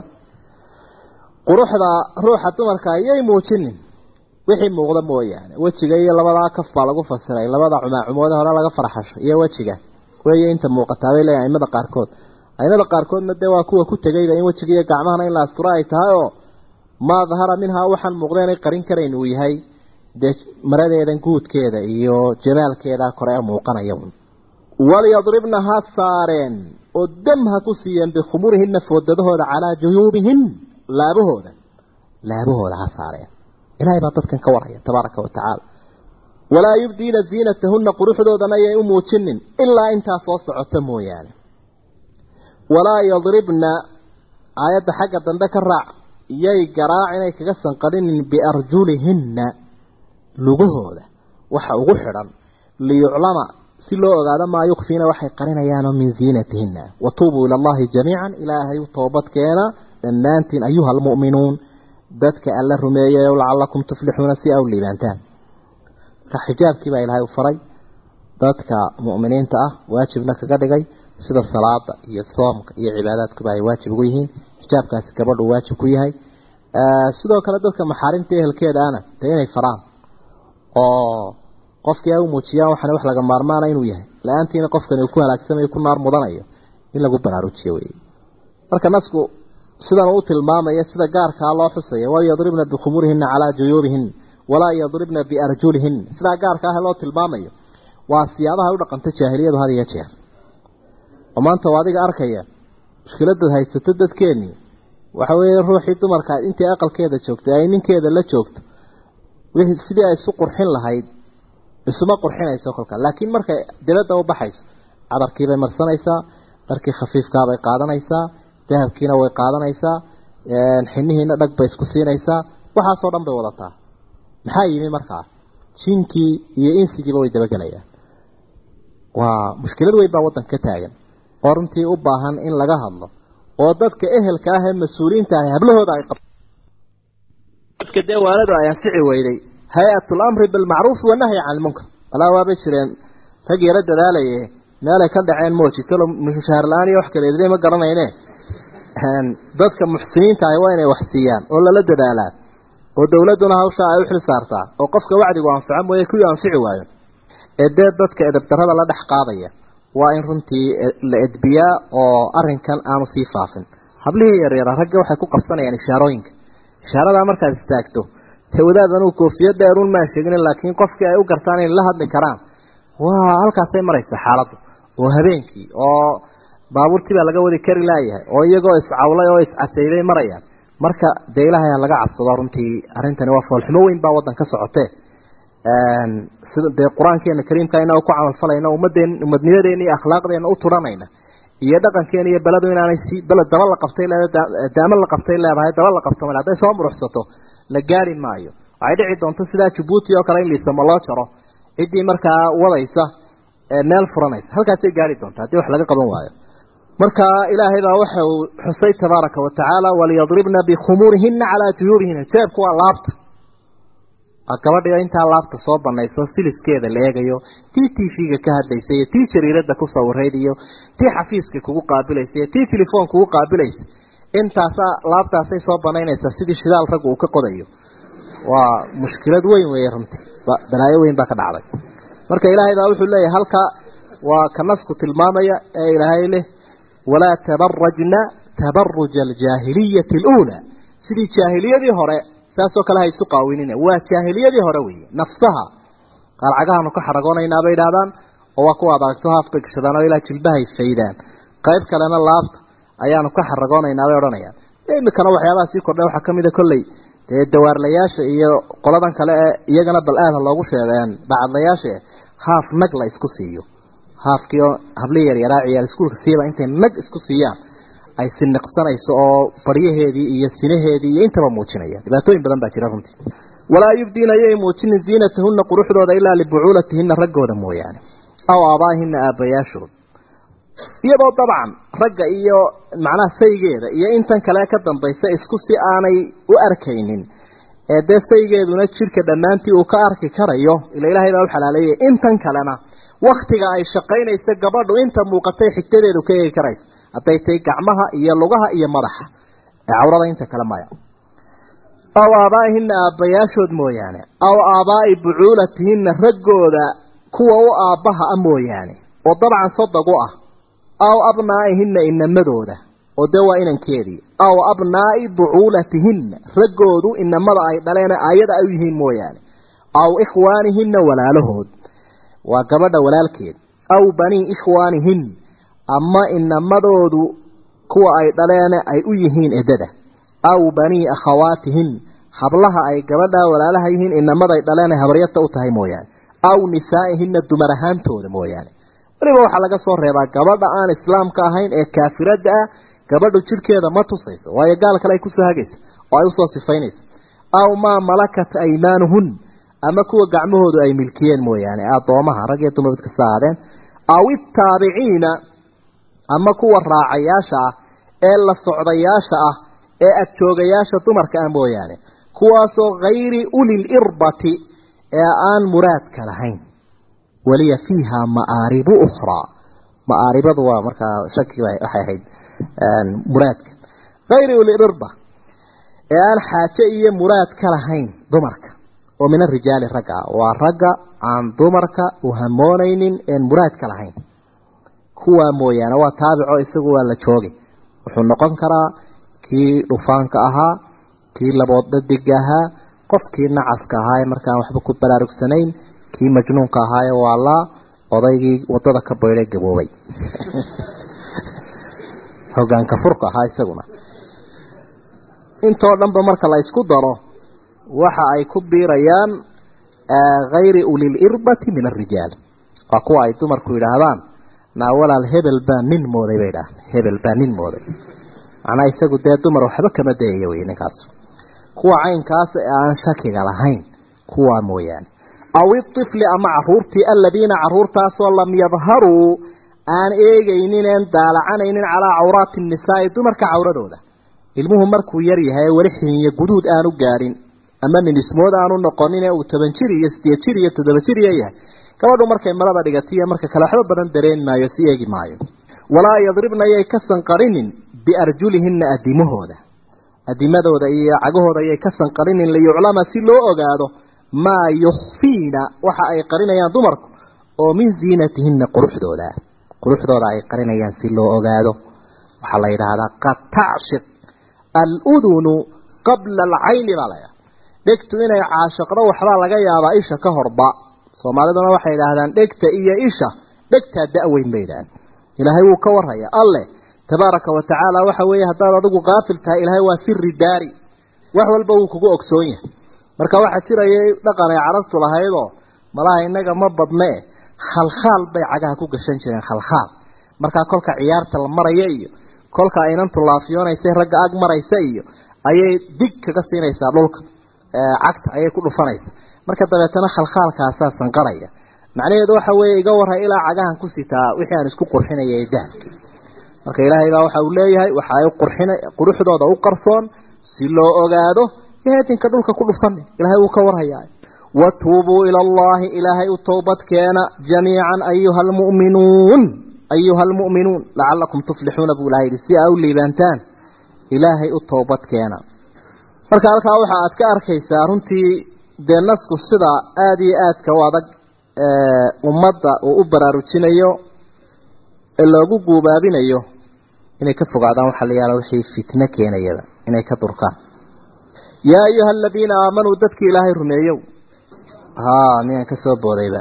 quruxda ruuxa dumarka yay muujinin wixii muuqda mooyaane wejiga iyo labadaa kaf baa lagu fasiray labada cumaacumoode hore laga farxasho iyo wejiga weeye inta muuqataa bay leeyahay aimada qaarkood aimada qaarkoodna dee waa kuwa ku tegayba in wejiga iyo gacmahana in la asturo ay tahay oo maa dahara minhaa waxaan muuqda inay qarin karayn uu yahay dee maradeedan guudkeeda iyo jamaalkeeda kore ee muuqanaya walyadribna ha saareen oo dam ha ku siiyeen bikhumurihinna foodadahooda calaa juyuubihin laabahooda laabahooda ha saareen ilaahay baa dadkan ka waraya tabaaraka wa tacaala walaa yubdiina ziinatahunna quruxdoodana yay u muujinin ilaa intaa soo socota mooyaane walaa yadribna aayadda xagga dambe ka raac yay garaac inay kaga sanqadhinin biarjulihinna lugahooda waxa ugu xidhan liyuclama si loo ogaado maa yukfiina waxay qarinayaanoo min ziinatihinna watuubuu ila allahi jamiican ilaahay u toobadkeena dhammaantiin ayuha almu'minuun dadka alla rumeeyay lacalakum tuflixuuna si a u liibaantaan marka xijaabkii baa ilaahay u faray dadka mu'miniinta ah waajibna kaga dhigay sida salaada iyo soomka iyo cibaadaadkuba ay waajib ugu yihiin xijaabkaasi gabadhu waajib ku yahay sidoo kale dadka maxaarimta ehelkeeda ana dee inay faraan oo qofkii ay u muujiyaan waxaana wax laga maarmaana inuu yahay la-aantiina qofkani uu ku halaagsamayo ku naar mudanayo in lagu baraarujiyo wey marka nasku sidan uu tilmaamaya sida gaarkaa loo xusayo walyadribna bikhumurihina calaa juyuubihin walaa yadribna biarjulihin sidaa gaarka ah loo tilmaamayo waa siyaabaha u dhaqanta jaahiliyadu had iyo jeer oo maanta waa adiga arkaya mushkiladaad haysato dadkeennii waxa weeye ruuxii dumarka intii aqalkeeda joogtay ay ninkeeda la joogto wixii sidii ay isu qurxin lahayd isuma qurxinayso kolka laakiin markay dibadda u baxayso cadarkiibay marsanaysaa dharkii khafiifkaabay qaadanaysaa dahabkiina way qaadanaysaa xinihiina dhag bay isku siinaysaa waxaasoo dhan bay wadataa maxaa yimi markaa jinkii iyo insigiiba way dabagelayaan waa mushkilad weyn baa waddanka ka taagan oo runtii u baahan in laga hadlo oo dadka ehelka ah ee mas-uuliyiinta ah hablahooda ay dadka dee waaladu ay anfici weyday hay-at lamri bilmacruufi wanahyi can ilmunkar walaa waabay jireen rag yaro dadaalaye meelay ka dhaceen moojitalo mushaar la-aan iyo wax kale eday ma garanayne dadka muxsiniinta ahi waa inay wax siiyaan oo lala dadaalaa oo dowladduna hawshaa ay u xil saartaa oo qofka wacdigu anfaco mooye kuwii anfici waayo ee dee dadka edabdarrada la dhex qaadaya waa in runtii la edbiyaa oo arrinkan aanu sii faafin hablihii yaryara ragga waxay ku qabsanayaan ishaarooyinka ishaaradaa markaad istaagto dee wadaad anuu koofiyad dheeruun maan sheeginin laakiin qofkii ay u gartaan inay la hadli karaan waa halkaasay maraysa xaaladdu oo habeenkii oo baabuurtii baa laga wadi kari laayahay oo iyagoo iscawlay oo iscasaybay marayaan marka dee ilaahay ha laga cabsado runtii arrintani waa foolxumo weyn baa waddan ka socotee sida dee qur-aankeena kariimka inaa ku camalfalayna ummadeen umadnimadeena iyo akhlaaqdeena u turanayna iyo dhaqankeena iyo beledu inaanay si beled daba la qabtay leedahay daamo la qabtay leedahay daba la qabto mal hadday soo muruxsato la gaari maayo waxay dhici doonto sidaa jabuuti oo kale in liisamo loo jaro ciddii markaa wadaysa meel furanaysa halkaasay gaari doonta haddii wax laga qaban waayo marka ilaahay baa waxa uu xusay tabaaraka wa tacaala waliyadribna bikhumuurihina calaa juyuubihina jeebku waa laabta gabadhiyo intaa laabta soo banayso siliskeeda la eegayo tii t v-ga ka hadlaysa iyo tii jariirada ku sawirayd iyo tii xafiiska kugu qaabilaysa iyo tii telefoon kugu qaabilaysa intaasa laabtaasay soo banaynaysaa sidii shidaal raggu uu ka qodayo waa mushkilad weyn weeye runtii balaayo weyn baa ka dhacday marka ilaahay baa wuxuu leeyahay halka waa ka nasku tilmaamaya ee ilaahay leh walaa tabarajna tabaruja aljaahiliyati aluulaa sidii jaahiliyadii hore saasoo kale ha isu qaawinina waa jaahiliyadii hore weeye nafsaha qaarcagahaanu ka xaragoonaynaa bay idhahdaan oo waa kuwa ad aragto haafbay gashadaan oo ilaa jilbahay faydaan qayb kalena laabta ayaanu ka xaragoonaynaa bay odhanayaan imikana waxyaabaha sii kordhay waxaa kamid a kolley dee dawaarlayaasha iyo qoladan kale ee iyagana bal aada loogu sheegeen bacadlayaasha haaf nag la isku siiyo haafkii oo habli yaryaraa ciyaal iskuulka siiba intay nag isku siiyaan ay siniqsanayso oo baryaheedii iyo sinaheedii iyo intaba muujinaya dhibaatooyin badan baa jira runtii walaa yubdiina ayay muujinin ziinatahunna quruxdooda ilaa libucuulatihina raggooda mooyaane aw aabaahina aabbayaashood iyadoo dabcan ragga iyo macnaha saygeeda iyo intan kale ka dambaysa isku si aanay u arkaynin ee dee saygeeduna jidhka dhammaantii uu ka arki karayo ila ilaahay baa u xalaaleeyay intan kalena waktiga ay shaqaynaysa gabadhu inta muuqatay xigtadeedu ka eegi karaysa hadday tahay gacmaha iyo lugaha iyo madaxa ee cawrada inta kale maya aw aabaa'ihina aabbayaashood mooyaane aw aabaa'i bucuulatihinna raggooda kuwa u aabbaha a mooyaane oo dabcan sadaq u ah aw abnaa'ihinna inamadooda oo dee waa inankeedii aw abnaa'i bucuulatihinna raggoodu inamada ay dhaleen ayada ay u yihiin mooyaane aw ikhwaanihinna walaalahood waa gabadha walaalkeed aw banii ikhwaanihin ama inamadoodu kuwa ay dhaleene ay u yihiin edada aw banii akhawaatihin hablaha ay gabadha walaalaha yihiin inamaday dhaleene habaryata u tahay mooyaane aw nisaa'ihinna dumar ahaantooda mooyaane weliba waxaa laga soo reebaa gabadha aan islaamka ahayn ee kaafirada ah gabadhu jidhkeeda ma tusayso waayo gaal kale ay kusoo hagaysa oo ay usoo sifaynaysa aw maa malakat aymaanuhun ama kuwa gacmahoodu ay milkiyeen mooyaane addoomaha rag iyo dumar mid kasta ahaadeen aw ittaabiciina ama kuwa raacayaasha ah ee la socdayaasha ah ee agjoogayaasha dumarka ah mooyaane kuwaasoo hayri ulil irbati ee aan muraadka lahayn waliya fiiha ma'aaribu ukhraa ma'aaribadu waa markaa shaki waxay ahayd muraadka hayri ulil irba ee aan xaaje iyo muraad ka lahayn dumarka oo min arijaali ragga ah waa ragga aan dumarka u hamoonaynin een muraadka lahayn kuwaa mooyaane waa taabico isagu waa la joogay wuxuu noqon karaa kii dhufaanka ahaa kii labood dhadiga ahaa qofkii nacaska ahaa ee markaan waxba ku baraarugsanayn kii majnuunka ahaa ee waalaa odaygii wadada ka baydhay gaboobay hogaanka furka ahaa isaguna intoo dhanba marka la isku daro waxa ay ku biirayaan hayri ulil irbati min arijaal waa kuwa ay dumarku yidhaahdaan naa walaal hebel baa nin mooday bay idhaah hebel baa nin mooday macnaa isagu dee dumar waxba kama dayayo wey ninkaas kuwa caynkaas ee aan shakiga lahayn kuwaa mooyaane aw itifli ama caruurtii aladiina caruurtaasoo lam yadharuu aan eegaynin een daalacanaynin calaa cawraati nnisaai dumarka cawradooda ilmuhu markuu yar yahay weli xiniyo guduud aanu gaadhin ama ninismood aanu noqonin ee uu toban jir iyo sideed jir iyo toddoba jir iyo yahay gabadhu markay marada dhigatiyo marka kale waxba badan dareen maayo si eegi maayo walaa yadribna yay ka sanqarinin biarjulihina adimahooda adimadooda iyo cagahooda ayay ka sanqarinin liyuclama si loo ogaado maa yukhfiina waxa ay qarinayaan dumarku oo min ziinatihina quruxdooda quruxdooda ay qarinayaan si loo ogaado waxaa la yidhaahdaa qad tacshiq aludunu qabla alcayni baa la ydhaha dhegtu inay caashiqdo waxbaa laga yaabaa isha ka horba soomaaliduna waxay yidhaahdaan dhegta iyo isha dhegtaa da-weyn bay yidhahdaan ilaahay wuu ka warraya alleh tabaaraka wa tacaala waxa weeye haddaad adigu kaafil tahay ilaahay waa siri daari wax walba wuu kugu ogsoon yahay marka waxaa jiraya dhaqan ay carabtu lahaydoo malaha innaga ma badne khalkhaal bay cagaha ku gashan jireen khalkhaal markaa kolka ciyaarta la maraya iyo kolka aynantu laafiyoonaysa ragga ag maraysa iyo ayay dig kaga siinaysaa dhulka cagta ayay ku dhufanaysa marka dabeetana khalkhaalkaasaa sanqaraya macnaheedu waxa weeye iga warray ilaa cagahan ku sitaa wixii aan isku qurxinaya ee dahabka marka ilaahay baa waxa uu leeyahay waxa ay qurxina quruxdooda u qarsoon si loo ogaado yeedinka dhulka ku dhufan ilaahay uu ka warhayaa watuubuu ila allahi ilaahay u toobad keena jamiican ayuha almu'minuun ayuha almu'minuun lacalakum tuflixuuna buu ilahay yidhi si aa u liibaantaan ilaahay u toobad keena marka halkaa waxa aad ka arkaysaa runtii dee nasku sida aada iyo aadka u adag ummadda uu u baraarujinayo ee loogu guubaabinayo inay ka fogaadaan waxaa la yaala wixii fitno keenayaba inay ka durkaan yaa ayuha aladiina aamanuu dadkii ilaahay rumeeyow haa miyaan ka soo boodayba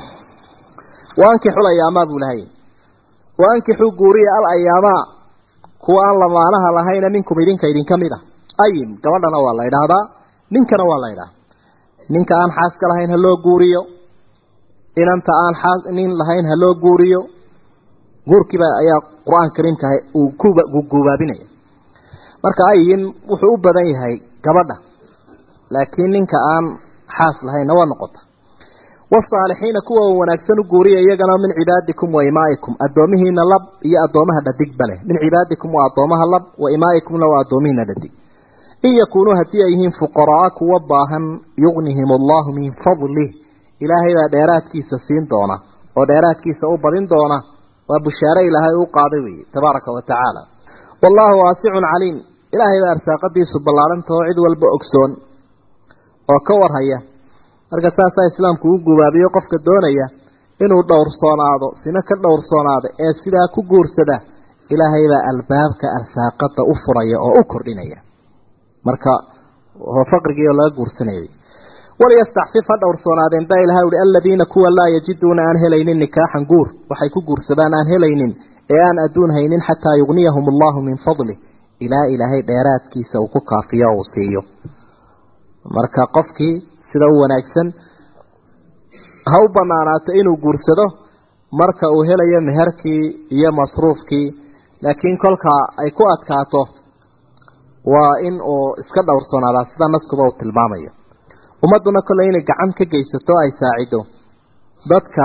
waankixul ayaamaa buu lahay waankixuu guuriya al ayaamaa kuwa aan lamaanaha lahayna minkum idinka idinka mid a ayim gabadhana waa la ydhaahdaa ninkana waa la ydhaha ninka aan xaaska lahayn ha loo guuriyo inanta aan xaas nin lahayn ha loo guuriyo guurkiiba ayaa qur-aan kariimka uu ku guubaabinaya marka ayin wuxuu u badan yahay gabadha laakiin ninka aan xaas lahaynna waa noqota wasaalixiina kuwa wanaagsan u guuriya iyagana min cibaadikum wa imaa'ikum addoomihiina lab iyo addoomaha dhadigba leh min cibaadikum waa addoomaha lab wa imaa'ikumna waa addoomihiina dhadig in yakuunuu haddii ay yihiin fuqaraa kuwa baahan yugnihim allahu min fadlih ilaahay baa dheeraadkiisa siin doona oo dheeraadkiisa u badin doona waa bushaare ilaahay uu qaaday weeye tabaaraka wa tacaala wallaahu waasicun caliim ilaahay baa arsaaqadiisu ballaarantao cid walba ogsoon oo ka warhaya marka saasaa islaamku u gubaabiyo qofka doonaya inuu dhowrsoonaado sina ka dhowrsoonaada ee sidaa ku guursada ilaahay baa albaabka arsaaqada u furaya oo u kordhinaya marka faqrigiio laga guursanayay waliyastacfif ha dhowrsoonaadeen baa ilahay uhi aladiina kuwa laa yajiduuna aan helaynin nikaaxan guur waxay ku guursadaan aan helaynin ee aan adduun haynin xataa yugniyahum allahu min fadlih ilaa ilaahay dheeraadkiisa uu ku kaafiyo uu siiyo marka qofkii sida u wanaagsan ha u banaanaato inuu guursado marka uu helayo meherkii iyo masruufkii laakiin kolka ay ku adkaato waa in uu iska dhowrsoonaadaa sida naskuba uu tilmaamayo ummadduna kolley inay gacan ka geysato ay saacido dadka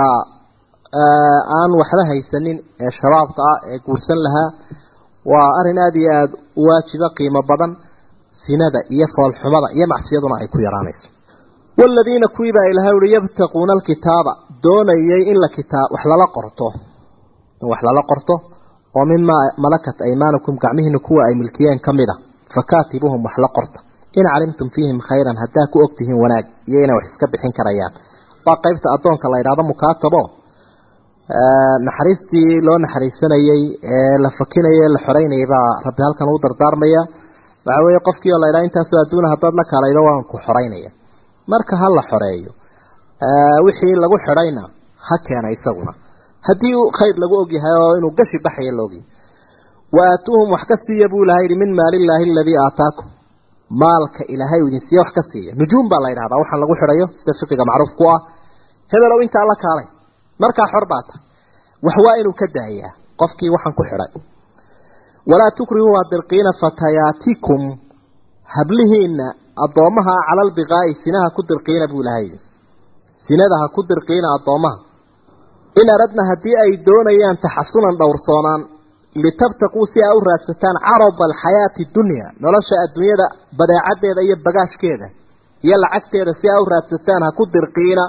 aan waxba haysanin ee shabaabka ah ee guursan lahaa waa arrin aada iyo aada u waajiba qiimo badan sinada iyo foolxumada iyo macsiyaduna ay ku yaraanayso waaladiina kuwii baa ilahay uhi yabtaquuna alkitaaba doonayay in la kitaab wax lala qorto in wax lala qorto oo mimaa malakat aymaanukum gacmihiina kuwa ay milkiyeen ka mid a fakaatibuhum wax la qorta in calimtum fiihim khayran haddaa ku ogtihiin wanaag iyo inay wax iska bixin karayaan waa qeybta addoonka la yidhahdo mukaatabo naxariistii loo naxariisanayey ee la fakinayay la xoreynayay baa rabbi halkan uu dardaarmaya waxa weeye qofkii oo la yidhaha intaasoo adduuna haddaad la kaalaydo waan ku xoreynaya marka ha la xoreeyo wixii lagu xidhayna ha keena isaguna haddii khayr lagu ogyahay oo inuu gashi baxaya la ogyahay wa aatuuhum wax ka siiya buu ilahay yihi min maalillaahi aladii aataakum maalka ilaahay uu idin siiya wax ka siiya nujuum baa la yidhahdaa waxaan lagu xidhayo sida fiqiga macruuf ku ah hebelow intaa la kaalay markaa xor baa tahay wax waa inuu ka daayaa qofkii waxaan ku xidhay walaa tukrihuu hadirqiina fatayaatikum hablihiinna addoommaha cala albiqaa'i sinaha ku dirqiina buu ilahay yidhi sinada ha ku dirqiina addoommaha in aradna haddii ay doonayaan taxasunan dhowrsoonaan litabtaquu si aa u raadsataan carada alxayaati dunya nolosha adduunyada badeecaddeeda iyo bagaashkeeda iyo lacagteeda si aa u raadsataan ha ku dirqiina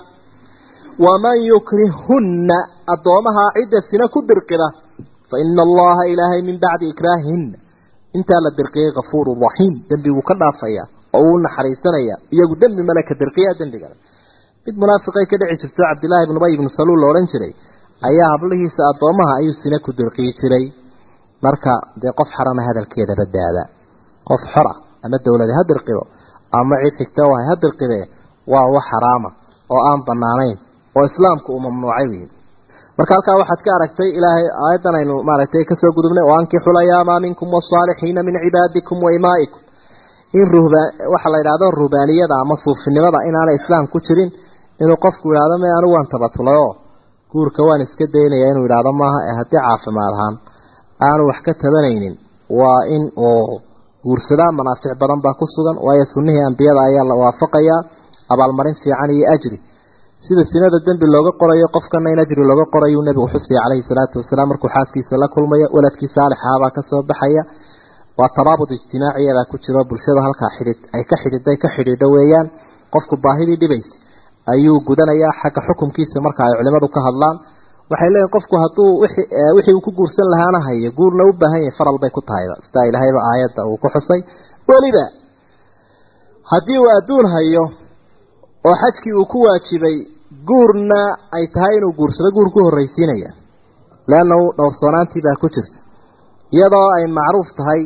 waman yukrihunna addoomaha cidda sina ku dirqida fa ina allaha ilaahay min bacdi ikraahihinna intaa la dirqiyay kafuurun raxiim dembiguu ka dhaafaya oo uu naxariisanaya iyagu dembi male ka dirqiyaa dembigale mid munaafiqay ka dhici jirto cabdillaahi ibnu ubay ibnu saluul la odhan jiray ayaa hablihiisa addoomaha ayuu sina ku dirqiyi jiray marka dee qof xarana hadalkeeda badaada qof xora ama dowlade ha dirqido ama cid xigta u hay ha dirqide waa wax xaraama oo aan banaanayn oo islaamku uu mamnuucay wey marka halkaa waxaad ka aragtay ilaahay aayaddan aynu maaragtay kasoo gudubnay oo ankixu layaamaa minkum wasaalixiina min cibaadikum wa imaa'ikum in ruhbaan waxa la yidhahdo ruhbaaniyada ama suufinimada inaanay islaam ku jirin inuu qofku yidhahdo me anigu waan tabatulay oo guurka waan iska daynaya inuu yidhahdo maaha ee haddii caafimaad ahaan aanu wax ka tabanaynin waa in uu guursadaa manaafic badan baa ku sugan waayo sunnihii ambiyada ayaa la waafaqayaa abaalmarin fiican iyo ajri sida sinada dembi looga qorayo qofkana in ajri looga qorayuu nebigu xusaya calayhi salaatu wasalaam markuu xaaskiisa la kulmayo waladkii saalixahabaa kasoo baxaya waa taraabud ijtimaaciyadaa ku jiro bulshada halkaa xidhid ay ka xidhiday ka xidhiidho weeyaan qofku baahidii dhibaysa ayuu gudanayaa xagga xukumkiisa marka ay culimadu ka hadlaan waxay leeyihin qofku hadduu wixii uu ku guursan lahaana hayo guurna u baahan yahay faral bay ku tahayba sidaa ilaahayba aayadda uu ku xusay weliba haddii uu adduun hayo oo xajkii uu ku waajibay guurna ay tahay inuu guursado guur ku horraysiinaya leanna dhowrsoonaantii baa ku jirta iyadoo ay macruuf tahay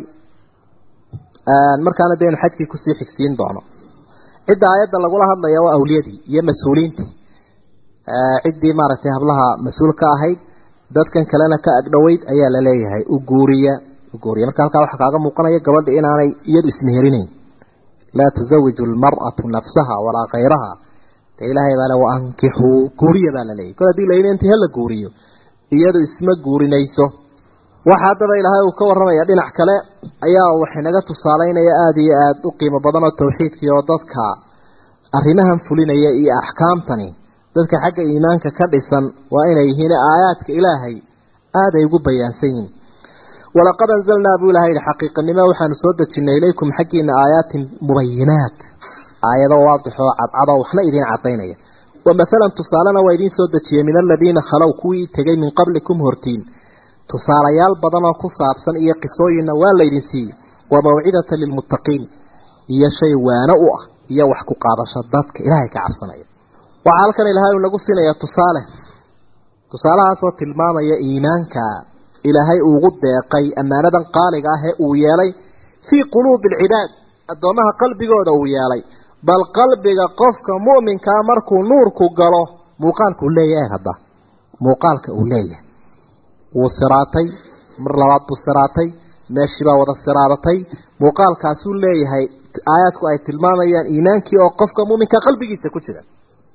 markaana dee inu xajkii kusii xigsiin doono cidda aayadda lagula hadlaya waa awliyadii iyo mas-uuliintii ciddii maaragtay hablaha mas-uul ka ahayd dadkan kalena ka agdhoweyd ayaa la leeyahay u guuriya u guuriya marka halkaa waxaa kaaga muuqanaya gabadha inaanay iyadu ismeherinayn laa tusawiju almar'atu nafsaha walaa khayraha dee ilaahay baa le wa ankixuu guuriya baa la leeyahy kol hadii layidhi intii hala guuriyo iyadu isma guurinayso waxa haddaba ilaahay uu ka warramaya dhinac kale ayaa waxay naga tusaaleynaya aada iyo aada u qiimo badan oo tawxiidkii oo dadka arrimahan fulinaya iyo axkaamtani dadka xagga iimaanka ka dhisan waa inay yihiin aayaadka ilaahay aada ay ugu bayaansan yihiin walaqad anzalnaa buu ilahay yihi xaqiiqanimo waxaanu soo dejinnay ilaykum xaggiina aayaatin mubayinaat aayado waadixoo cadcadoo waxna idiin cadaynaya wa masalan tusaalena waa idiin soo dejiyey min aladiina khalow kuwii tegay min qablikum hortiin tusaalayaal badan oo ku saabsan iyo qisooyinna waa laydin siiyey wa mawcidatan lilmuttaqiin iyo shay waano u ah iyo wax ku qaadasho dadka ilaahay ka cabsanaya waxaa halkan ilaahay uu nagu siinaya tusaale tusaalahaasoo tilmaamaya iimaanka ilaahay uugu deeqay ammaanadan qaaliga ah ee uu yeelay fii quluubi alcibaad addoommaha qalbigooda uu yeelay bal qalbiga qofka mu'minkaa markuu nuurku galo muuqaalka uu leeyahay eeg hadda muuqaalka uu leeyahay wuu siraatay mar labaad buu siraatay meeshii baa wada siraadatay muuqaalkaasuu leeyahay aayaadku ay tilmaamayaan iimaankii oo qofka mu'minka qalbigiisa ku jira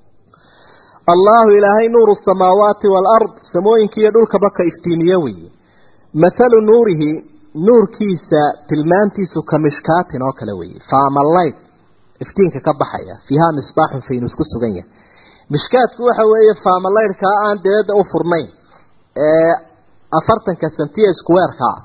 allahu ilaahay nuuru samaawaati waalard samooyinka iyo dhulkaba ka iftiimiye weeye mathalu nuurihi nuurkiisa tilmaantiisu ka mishkaatin oo kale weeye faamalayd iftiinka ka baxaya fiihaa misbaaxun faynus ku sugan yahay mishkaadku waxa weeye faamalaydhkaa aan deedda u furnayn ee afartanka sentiya iskuweerkaa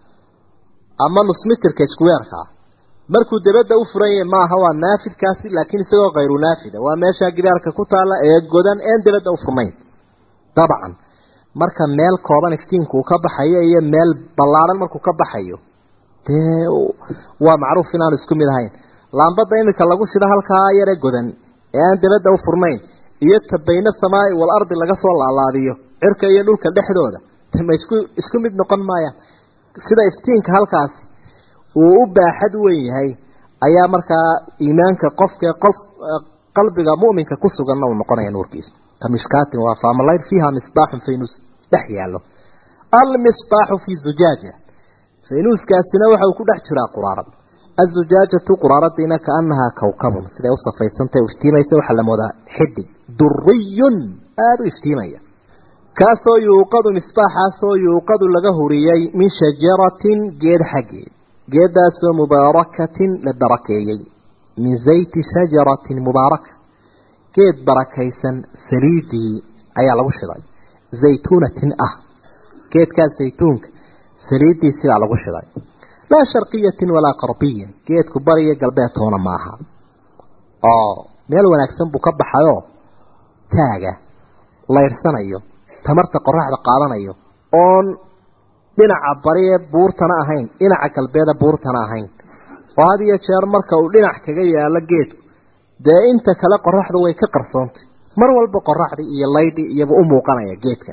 ama nusmitirka iskuweerkaa markuu dabadda u furan yahay maaha waa naafidkaasi laakiin isagoo khayru naafida waa meeshaa gidaarka ku taalla ee godan een dabadda u furnayn dabcan marka meel kooban iftiinku uu ka baxayo iyo meel ballaaran markuu ka baxayo dee waa macruuf inaanu isku mid ahayn laambadda iminka lagu shido halkaa yare godan ee aan dabadda u furnayn iyo tabayna samaa'i wal ardi laga soo laalaadiyo cirka iyo dhulka dhexdooda ma isku isku mid noqon maayaan sida iftiinka halkaasi uu u baaxad weyn yahay ayaa markaa iimaanka qofka qof qalbiga mu'minka ku suganna uu noqonaya nuurkiisa ka mishkaatin waa faamalayd fiiha misbaaxun faynus dhex yaallo almisbaaxu fii zujaaja faynuuskaasina waxa uu ku dhex jiraa quraarad azujaajatu quraaradiina kaanahaa kawkabun siday u safaysantahay u iftiimaysa waxaa la moodaa xidig duriyun aada u iftiimaya kaasoo yuuqadu misbaaxaasoo yuuqadu laga huriyey min shajaratin geed xaggeed geedaasoo mubaarakatin la barakeeyey min zayti shajaratin mubaaraka geed barakaysan saliidii ayaa lagu shiday zaytuunatin ah geedkaas zaytuunka saliidiisii baa lagu shiday laa sharqiyatin walaa qarbiyin geedku bariyo galbeed toona maaha oo meel wanaagsan buu ka baxayoo taaga layrsanayo tamarta qoraxda qaadanayo oon dhinaca bariye buurtana ahayn dhinaca galbeeda buurtana ahayn oo had iyo jeer marka uu dhinac kaga yaalo geedku dee inta kale qoraxdu way ka qarsoontay mar walba qoraxdii iyo laydhi iyaba u muuqanaya geedkan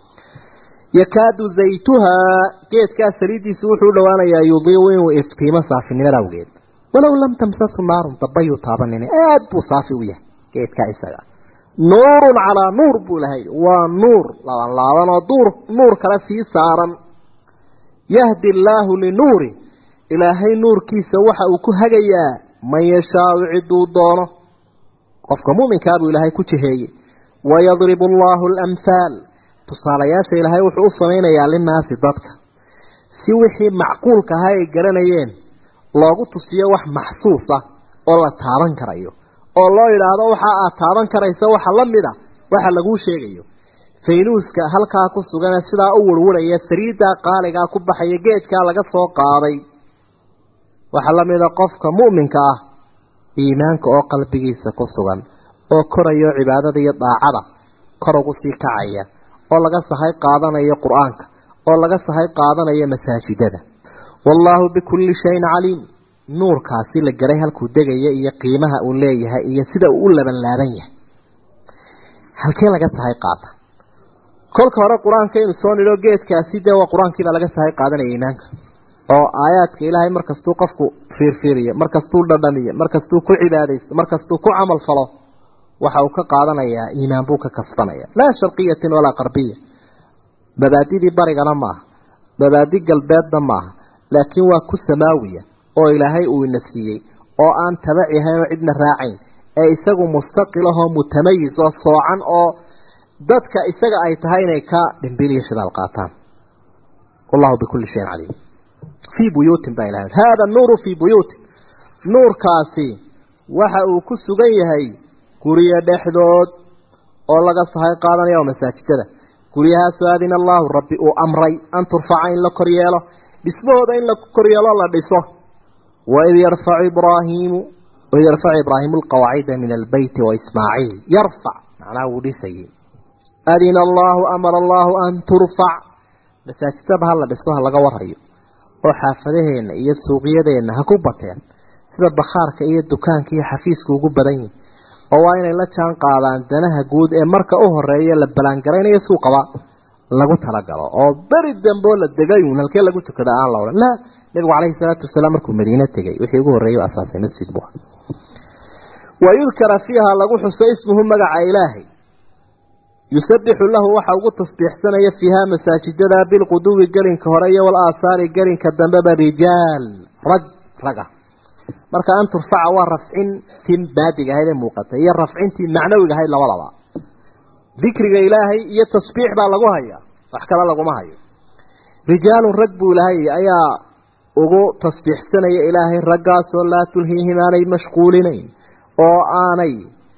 yakaadu zaytuhaa geedkaa saliiddiisu wuxuu u dhowaanayaa yudiiu inuu iftiimo saafinimada awgeed walow lam tamsasu naarun dabayuu taabanin aad buu saafi u yahay geedkaa isaga nuurun calaa nuur buu lahay waa nuur laaban laaban oo duur nuur kale sii saaran yahdi allaahu linuuri ilaahay nuurkiisa waxa uu ku hagayaa man yashaau ciduu doono qofka mu'minkaa buu ilaahay ku jiheeyey wayadribu allaahu alamhaal tusaalayaasha ilaahay wuxuu u samaynayaa linnaasi dadka si wixii macquulka ahaa ay garanayeen loogu tusiyo wax maxsuus ah oo la taaban karayo oo loo yidhaahdo waxa aad taaban karaysa waxa la mid a waxa laguu sheegayo faynuuska halkaa ku sugane sidaa u warwaraya sariiddaa qaaligaa ku baxaya geedkaa laga soo qaaday waxaa la mid a qofka mu'minka ah iimaanka oo qalbigiisa ku sugan oo korayo cibaadada iyo daacada kor ugu sii kacaya oo laga sahay qaadanayo qur-aanka oo laga sahay qaadanayo masaajidada wallaahu bikulli shayin caliim nuurkaasi la garay halkuu degaya iyo qiimaha uu leeyahay iyo sida uu u laban laaban yahay halkee laga sahay qaata kolka hore qur-aanka inu soo nidho geedkaasi dee waa qur-aankiibaa laga sahay qaadanaya iimaanka oo aayaadka ilaahay markastuu qofku fiirfiiriyo markastuu dhadhamiyo markastuu ku cibaadaysto markastuu ku camal falo waxa uu ka qaadanayaa iimaan buu ka kasbanaya laa sharqiyatin walaa qarbiya mabaadidii barigana maaha mabaadi galbeedna maaha laakiin waa ku samaawiya oo ilaahay uu ina siiyey oo aan tabaci ahayn oo cidna raacayn ee isagu mustaqilahoo mutamayis oo soocan oo dadka isaga ay tahay inay ka dhimbil iyo shidaal qaataan wallahu bikulli shayin caliim fii buyuutin baa ilahay hada nuuru fii buyuutin nuurkaasi waxa uu ku sugan yahay guryo dhexdood oo laga sahay qaadanaya oo masaajidada guryahaasoo adina allaahu rabbi uu amray an turfaca in la koryeelo dhismahooda in la koryeelo la dhiso waid yarfacu ibraahiimu waid yarfacu ibraahiimu alqawaacida min albeyti waismaaciil yarfac macnaha wuu dhisayay adina allaahu amara allaahu an turfac masaajidaba ha la dhiso ha laga warhayo oo xaafadaheenna iyo suuqyadeenna ha ku bateen sida bakhaarka iyo dukaanka iyo xafiiska ugu badan yihin oo waa inay la jaan qaadaan danaha guud ee marka u horeeya la balaangaraynayo suuqaba lagu talagalo oo beri dambeo la degayun halkee lagu tukada aan la odhan laa nabigu calayhi salaatu wasalaam markuu madiine tegay wixii ugu horreeyay u asaasay masjid buu wa yudkara fiiha lagu xuso ismuhu magaca ilaahay yusabixu lahu waxa ugu tasbiixsanaya fiiha masaajidada bilquduwi gelinka hore iyo wal aasaari gelinka dambeba rijaal rag raga marka an turfaca waa rafcintii baadiga ahayd ee muuqatay iyo rafcintii macnawiga ahayd labadaba dikriga ilaahay iyo tasbiix baa lagu hayaa wax kale laguma hayo rijaalun rag buu ilahay ayaa ugu tasbiixsanaya ilaahay raggaasoo laa tulhiihim aanay mashquulinayn oo aanay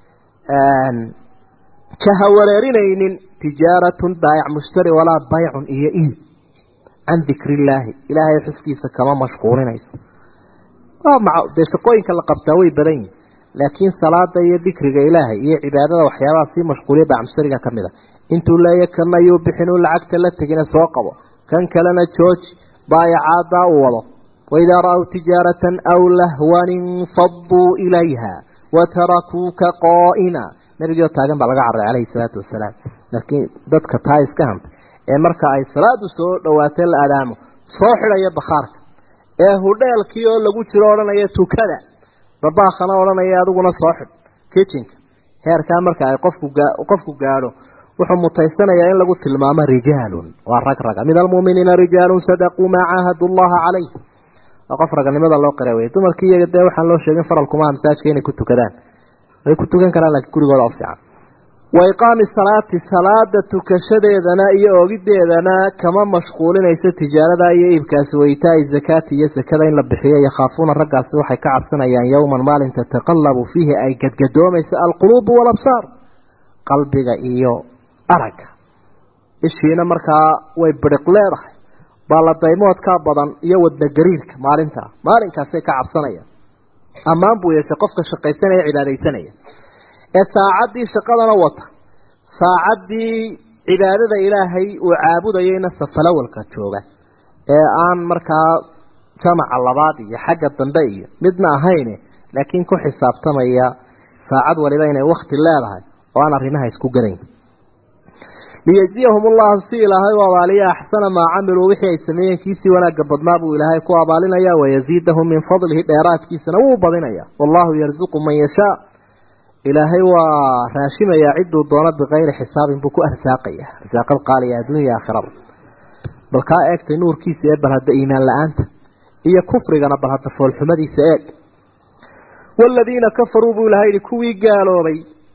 jaha wareerinaynin tijaaratun baayac mushtari walaa baycun iyo iib can dikri illaahi ilaahay xuskiisa kama mashquulinayso dee shaqooyinka la qabtaa way badan yihin laakiin salaada iyo dikriga ilaahay iyo cibaadada waxyaabaha sii mashquuliya bacmusariga ka mid a intuu leeya kana yuu bixin uu lacagta la tegina soo qabo kan kalena jooji baayacaaddaa uu wado waidaa ra-w tijaaratan aw lahwan infaduu ilayha watarakuuka qaa'ima nabigioo taagan baa laga carray calayhi salaatu wasalaam laakiin dadka taa iska hantay ee marka ay salaadu soo dhawaatay la adaamo soo xidhaya bakhaarka ee hudheelkii oo lagu jiro odhanaya tukada dabaakhana odhanaya adiguna soo xidh kitchenka heerkaa marka ay qofku qofku gaadho wuxuu mutaysanayaa in lagu tilmaamo rijaalun waa rag raga min almu'miniina rijaalun sadaquu maa caahadu llaha calayh waa qof raganimada loo qira wey dumarkii iyaga dee waxaan loo sheegin faralkumaha masaajka inay ku tukadaan way ku tukan karaan laakiin gurigooda u fiican wa iqaami salaati salaada tukashadeedana iyo ogideedana kama mashquulinayso tijaarada iyo iibkaasi waytaai zakaati iyo sakada in la bixiyo yakhaafuuna raggaasi waxay ka cabsanayaan yowman maalin tataqallabu fiihi ay gadgadoomayso alquluubu walabsaar qalbiga iyo aragga ishiina markaa way biriq leedahay baaladaymoodkaa badan iyo wadnagariirka maalintaa maalinkaasay ka cabsanayaan ammaan buu yeeshay qofka shaqaysanaya cibaadaysanaya ee saacaddii shaqadana wata saacaddii cibaadada ilaahay uu caabudayayna safalawalka jooga ee aan markaa jamaca labaad iyo xagga dambe iyo midna ahayne laakiin ku xisaabtamaya saacad waliba inay wakti leedahay oo aan arrimaha isku gelayn liyajziyahum ullahu si ilaahay u abaaliya axsana maa camiluu wixii ay sameeyeen kiisii wanaagga badnaa buu ilaahay ku abaalinaya wayaziidahum min fadlihi dheeraadkiisana wuu badinaya wallahu yarzuqu man yashaa ilaahay waa raashimayaa cidduu doono bikayri xisaabin buu ku arsaaqaya arsaaqad qaaliya adduunya aakhirada bal kaa eegtay nuurkiisa ee bal hadda iimaan la-aanta iyo kufrigana bal hadda foolxumadiisa eeg waaladiina kafaruu buu ilahay yihi kuwii gaaloobay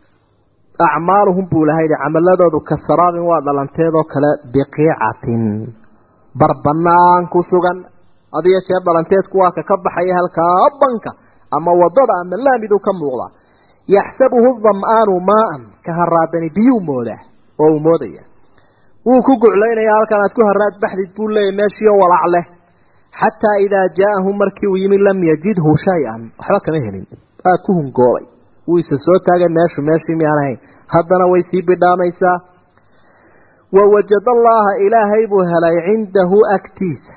acmaaluhum buu ilahay yihi camaladoodu ka saraabin waa dhalanteedoo kale biqiicatin bar banaan ku sugan hadiyo jeer dhalanteedku waa ka ka baxaya halkaa banka ama wadada ama laamiduu ka muuqda yaxsabuhu dam'aanu maaan ka haraadani biyuu moodaa oo uu moodaya wuu ku guclaynaya halkan aad ku haraad baxdid buu leeyahy meeshiio walac leh xataa idaa jaa'ahu markii uu yimi lam yajidhu shay-an waxba kama helin waa ku hungoobay wuu isa soo taagay meeshu meeshii miyaan ahayn haddana way sii bidhaamaysaa wawajada allaha ilaahay buu helay cindahu agtiisa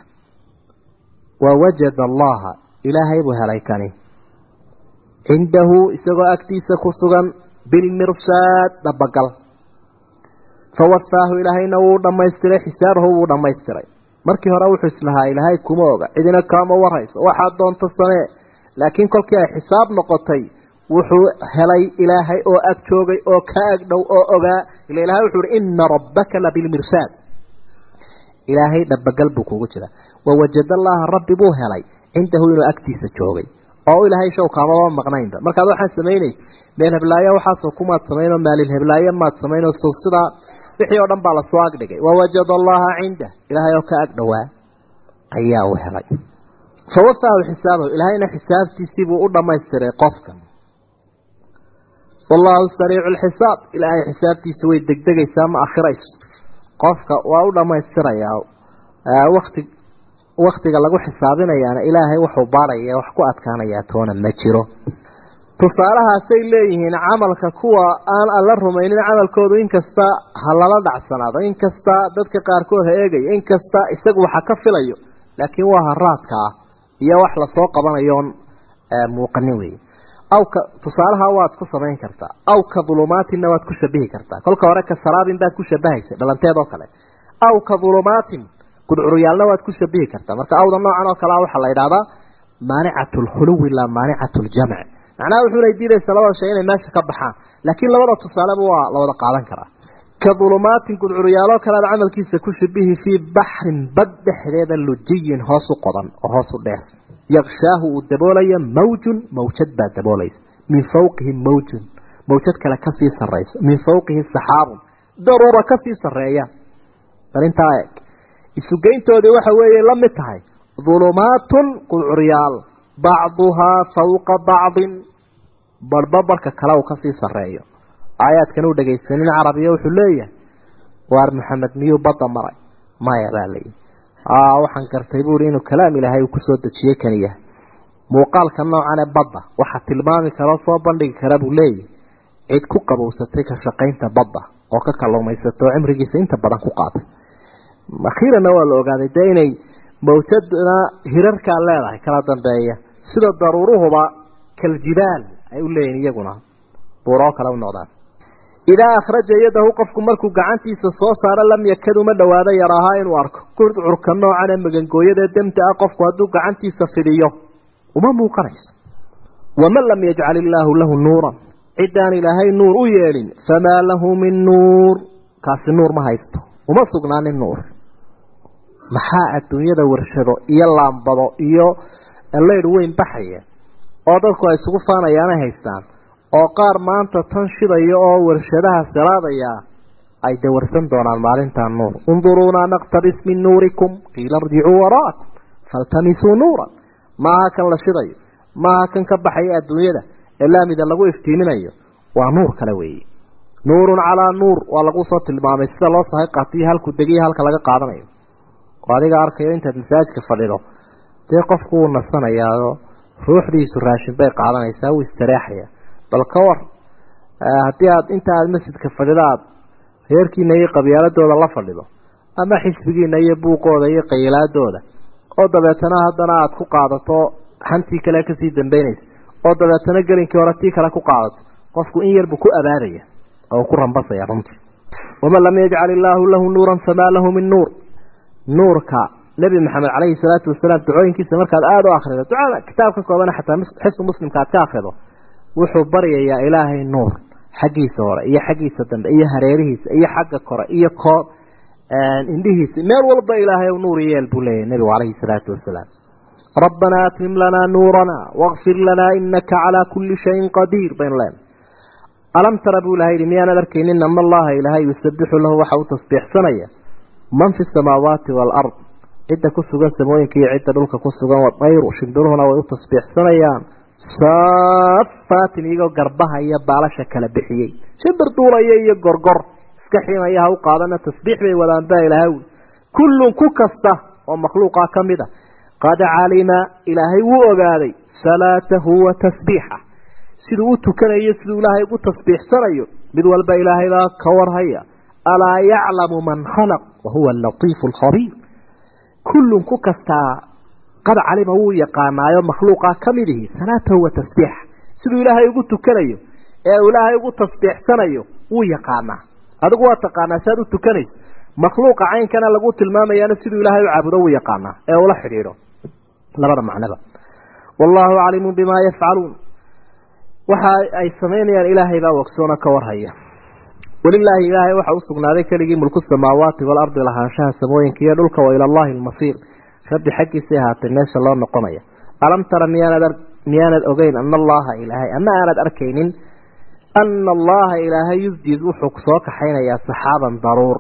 wawajada allaha ilaahay buu helay kani cindahu isagoo agtiisa ku sugan bilmirsaad dhabagal fawafaahu ilaahayna wuu dhammaystiray xisaabahu wuu dhammaystiray markii hore wuxuu islahaa ilaahay kuma oga cidina kaama warayso waxaad doonto samee laakiin kolkii ay xisaab noqotay wuxuu helay ilaahay oo ag joogay oo ka ag dhow oo ogaa ila ilahay wuxuu uhi ina rabbaka labilmirsaad ilaahay dhabagal buu kugu jira wawajada allaha rabbi buu helay cindahu inuu agtiisa joogay oo ilaahay show kaamaba maqnaynba markaad waxaan samaynaysa meel heblaayo waxaasoo kumaad samaynoo maalil heblaayo maad samaynoo sow sidaa wixii oo dhan baa lasoo agdhigay wawajada allaha cindah ilaahay oo ka ag dhowaa ayaa uu helay fawafaahu xisaabahu ilaahayna xisaabtiisiibuu u dhammaystiray qofkan wallaahu sariicu lxisaab ilaahay xisaabtiisa way degdegaysaa ma akhirayso qofka waa u dhammaystirayaa wati waktiga lagu xisaabinayaana ilaahay wuxuu baaraya wax ku adkaanayaa toona ma jiro tusaalahaasay leeyihiin camalka kuwa aan alla rumaynin camalkoodu inkasta ha lala dhacsanaado inkasta dadka qaarkood ha eegayo inkasta isagu waxa ka filayo laakiin waa haraadka ah iyo wax lasoo qabanayoon muuqanin wey aw ka tusaalaha waad ku samayn kartaa aw ka dulumaatinna waad ku shabihi kartaa kolka hore ka saraabin baad ku shabahaysa dhalanteed oo kale aw ka dulumaatin gudcuryaalna waad ku shabihi kartaa marka awda noocan oo kalea waxaa la yidhahdaa maanicatu lkhuluwi laa maanicatu ljamc macnaha wuxuuna diidaysa labada shay inay meesha ka baxaan laakiin labada tusaaleba waa la wada qaadan karaa ka dulumaatin gudcuryaaloo kale aad camalkiisa ku shabihi fii baxrin bad dhexdeeda lujiyin hoos u qodan oo hoos u dheer yaqshaahu uu daboolaya mawjun mawjad baa daboolaysa min fawqihi mawjun mawjad kale kasii sarayso min fawqihi saxaabun daruura kasii sareeya arintaa eeg isugeyntoodii waxa weeye la mid tahay dulumaatun qudcuryaal bacduhaa fawqa bacdin barhba barhka kale uu kasii sareeyo aayaadkan uu dhegaysanin carabiya wuxuu leeyahay waar maxamed miyuu badda maray maya baa layihi waxaan gartay buuri inuu kalaam ilaahay uu kusoo dejiyey kan yahay muuqaalka noocan ee badda waxa tilmaami karoo soo bandhigi kara buu leeyahy cid ku qabowsatay ka shaqaynta badda oo ka kalluumaysato oo cimrigiisa inta badan ku qaatay akhiiranna waa la ogaaday dee inay mawjadna hirarkaa leedahay kala dambeeya sida daruuruhuba kaljibaal ay u leeyihin iyaguna buuroo kale u noqdaan idaa akhraja yadahu qofku markuu gacantiisa soo saaro lam yakad uma dhowaado yaraahaa inuu arko gurcurka noocan ee magangooyadaee demta ah qofku hadduu gacantiisa fidiyo uma muuqanayso waman lam yajcal illaahu lahu nuuran ciddaan ilaahay nuur u yeelin famaa lahu min nuur kaasi nuur ma haysto uma sugnaanin nuur maxaa adduunyada warshado iyo laambado iyo leydh weyn baxaya oo dadku ay isugu faanayaanay haystaan oo qaar maanta tan shidaya oo warshadaha siraadaya ay dawarsan doonaan maalintaa nuur unduruunaa naqtabis min nuurikum qiila irjicuu waraakum faltamisuu nuuran maaha kan la shidayo maaha kan ka baxaya adduunyada ee laamida lagu iftiiminayo waa nuur kale weeye nuurun calaa nuur waa lagu soo tilmaamay sida loo sahay qaatiyo halku degiyo halka laga qaadanayo oo adiga arkayo intaad masaajidka fadhido dee qofku wuu nasanayaao ruuxdiisu raashin bay qaadanaysaa wuu istareexaya bal ka war haddii aad inta aad masjidka fadhido aad reerkiina iyo qabyaaladooda la fadhido ama xisbigiina iyo buuqooda iyo qayilaadooda oo dabeetana haddana aad ku qaadato xantii kale kasii dambeynaysa oo dabeetana gelinkii hore tii kale ku qaadato qofku in yarbu ku abaadaya oo ku rambasaya runtii waman lam yajcal illaahu lahu nuuran famaa lahu min nuur nuurka nebi maxamed caleyhi salaatu wasalaam ducooyinkiisa markaad aada u akhrido ducada kitaabka kooban xataa xisnu muslimka aad ka akhrido wuxuu baryayaa ilaahay nuur xaggiisa hore iyo xaggiisa dambe iyo hareerihiisa iyo xagga kore iyo koo indhihiisa meel walba ilaahay nuur yeel buu leeyahy nebigu caleyhi salaatu wasalaam rabbanaa atmim lanaa nuuranaa waqfir lanaa inaka calaa kulli shayin qadiir baynu leenahay alam tara buu ilahay yihi miyaanad arkaynin ama allaha ilaahay yusabixu lahu waxa uu tasbiixsanaya man fi samaawaati waalard cidda ku sugan samooyinka iyo cidda dhulka ku sugan wadayru shimbiruhuna way u tasbiixsanayaan saafaatin iyagoo garbaha iyo baalasha kala bixiyey shimbir duulaya iyo gorgor iska ximaya ha u qaadana tasbiix bay wadaan baa ilaahay wi kullun ku kasta oo makhluuqa ka mid a qad calima ilaahay wuu ogaaday salaatahu wa tasbiixa siduu u tukanayo siduu ilaahay ugu tasbiixsanayo mid walba ilaahay baa ka warhaya alaa yaclamu man khalaq wa huwa alatiifu alkhabiir kullun ku kastaa qad calima wuu yaqaanaayo makhluuqa ka mid ihi salaatahu wa tasbiixa siduu ilaahay ugu tukanayo ee uu ilaahay ugu tasbiixsanayo wuu yaqaanaa adigu waa taqaanaa si aad u tukanaysa makhluuqa caynkana lagu tilmaamayaana siduu ilaahay u caabudo wuu yaqaanaa ee ula xidhiidho labada macnaba wallaahu caliimun bimaa yafcaluun waxa ay samaynayaan ilaahay baa wogsoona ka warhaya walilaahi ilaahay waxa u sugnaaday keligii mulku samaawaati waalardi lahaanshaha samooyinka iyo dhulka wa ilallaahi almasiir rabbi xaggiisay ahaatay meesha loo noqonaya alam tara miyaanad miyaanad ogeyn ana allaha ilaahay ama aanad arkaynin ana allaha ilaahay yusjiz wuxuu soo kaxaynayaa saxaaban daruur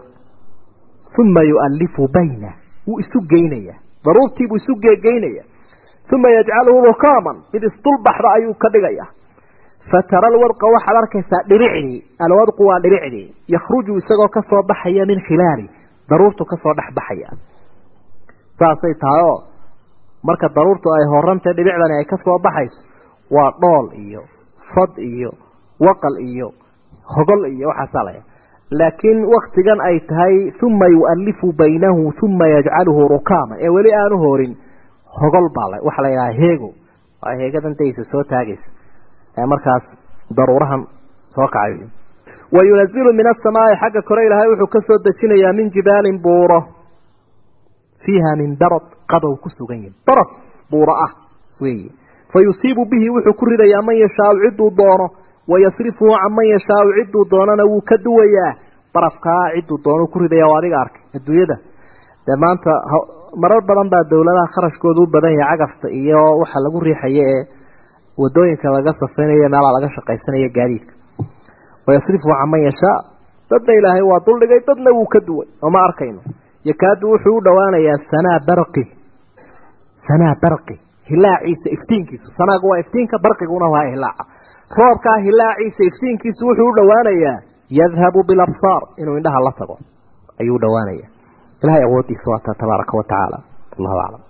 uma yu'allifu bayna wuu isu geynaya daruurtiibuu isu geegeynaya uma yajcaluhu rukaaman mid isdulbaxda ayuu ka dhigaya fatara alwadqa waxaad arkaysaa dhiricdii alwadqu waa dhiricdii yakhruju isagoo kasoo baxaya min khilaali daruurtu kasoo dhex baxaya saasay tahay oo marka daruurtu ay horantay dhibicdani ay kasoo baxayso waa dhool iyo fad iyo waqal iyo hogol iyo waxaasaa laya laakiin waktigan ay tahay uma yu'allifu baynahu uma yajcaluhu rukaaman ee weli aanu horin hogol baa la waxa la yidhaha heego waa heegadan daysa soo taagaysa ee markaas daruurahan soo kacay wayunazilu min asamaai xagga kore ilaahay wuxuu ka soo dejinayaa min jibaalin buuro fiiha min darad qabow ku sugan yahi daraf buuro ah weeye fa yusiibu bihi wuxuu ku ridayaa man yashaau cidduu doono wayasrifuhu can man yashaau cidduu doonana wuu ka duwayaa barafkaa cidduu doono ku ridaya oo adiga arkay adduunyada dee maanta marar badan baa dowladaha kharashkooda u badan yahay cagafta iyo waxa lagu riixaya ee wadooyinka laga safaynayo meelaa laga shaqaysanaya gaadiidka wayasrifuhu can man yashaa dadna ilaahay waa duldhigay dadna wuu ka duway oo ma arkayno yakaadu wuxuu u dhowaanayaa sanaa barqi sanaa barqi hilaaciisa iftiinkiisu sanaagu waa iftiinka barqiguna waa hilaaca roobkaa hilaaciisa iftiinkiisu wuxuu u dhowaanayaa yadhabu bilabsaar inuu indhaha la tago ayuu u dhowaanaya ilahay awooddiisa waata tabaaraka wa tacaala allahu aclam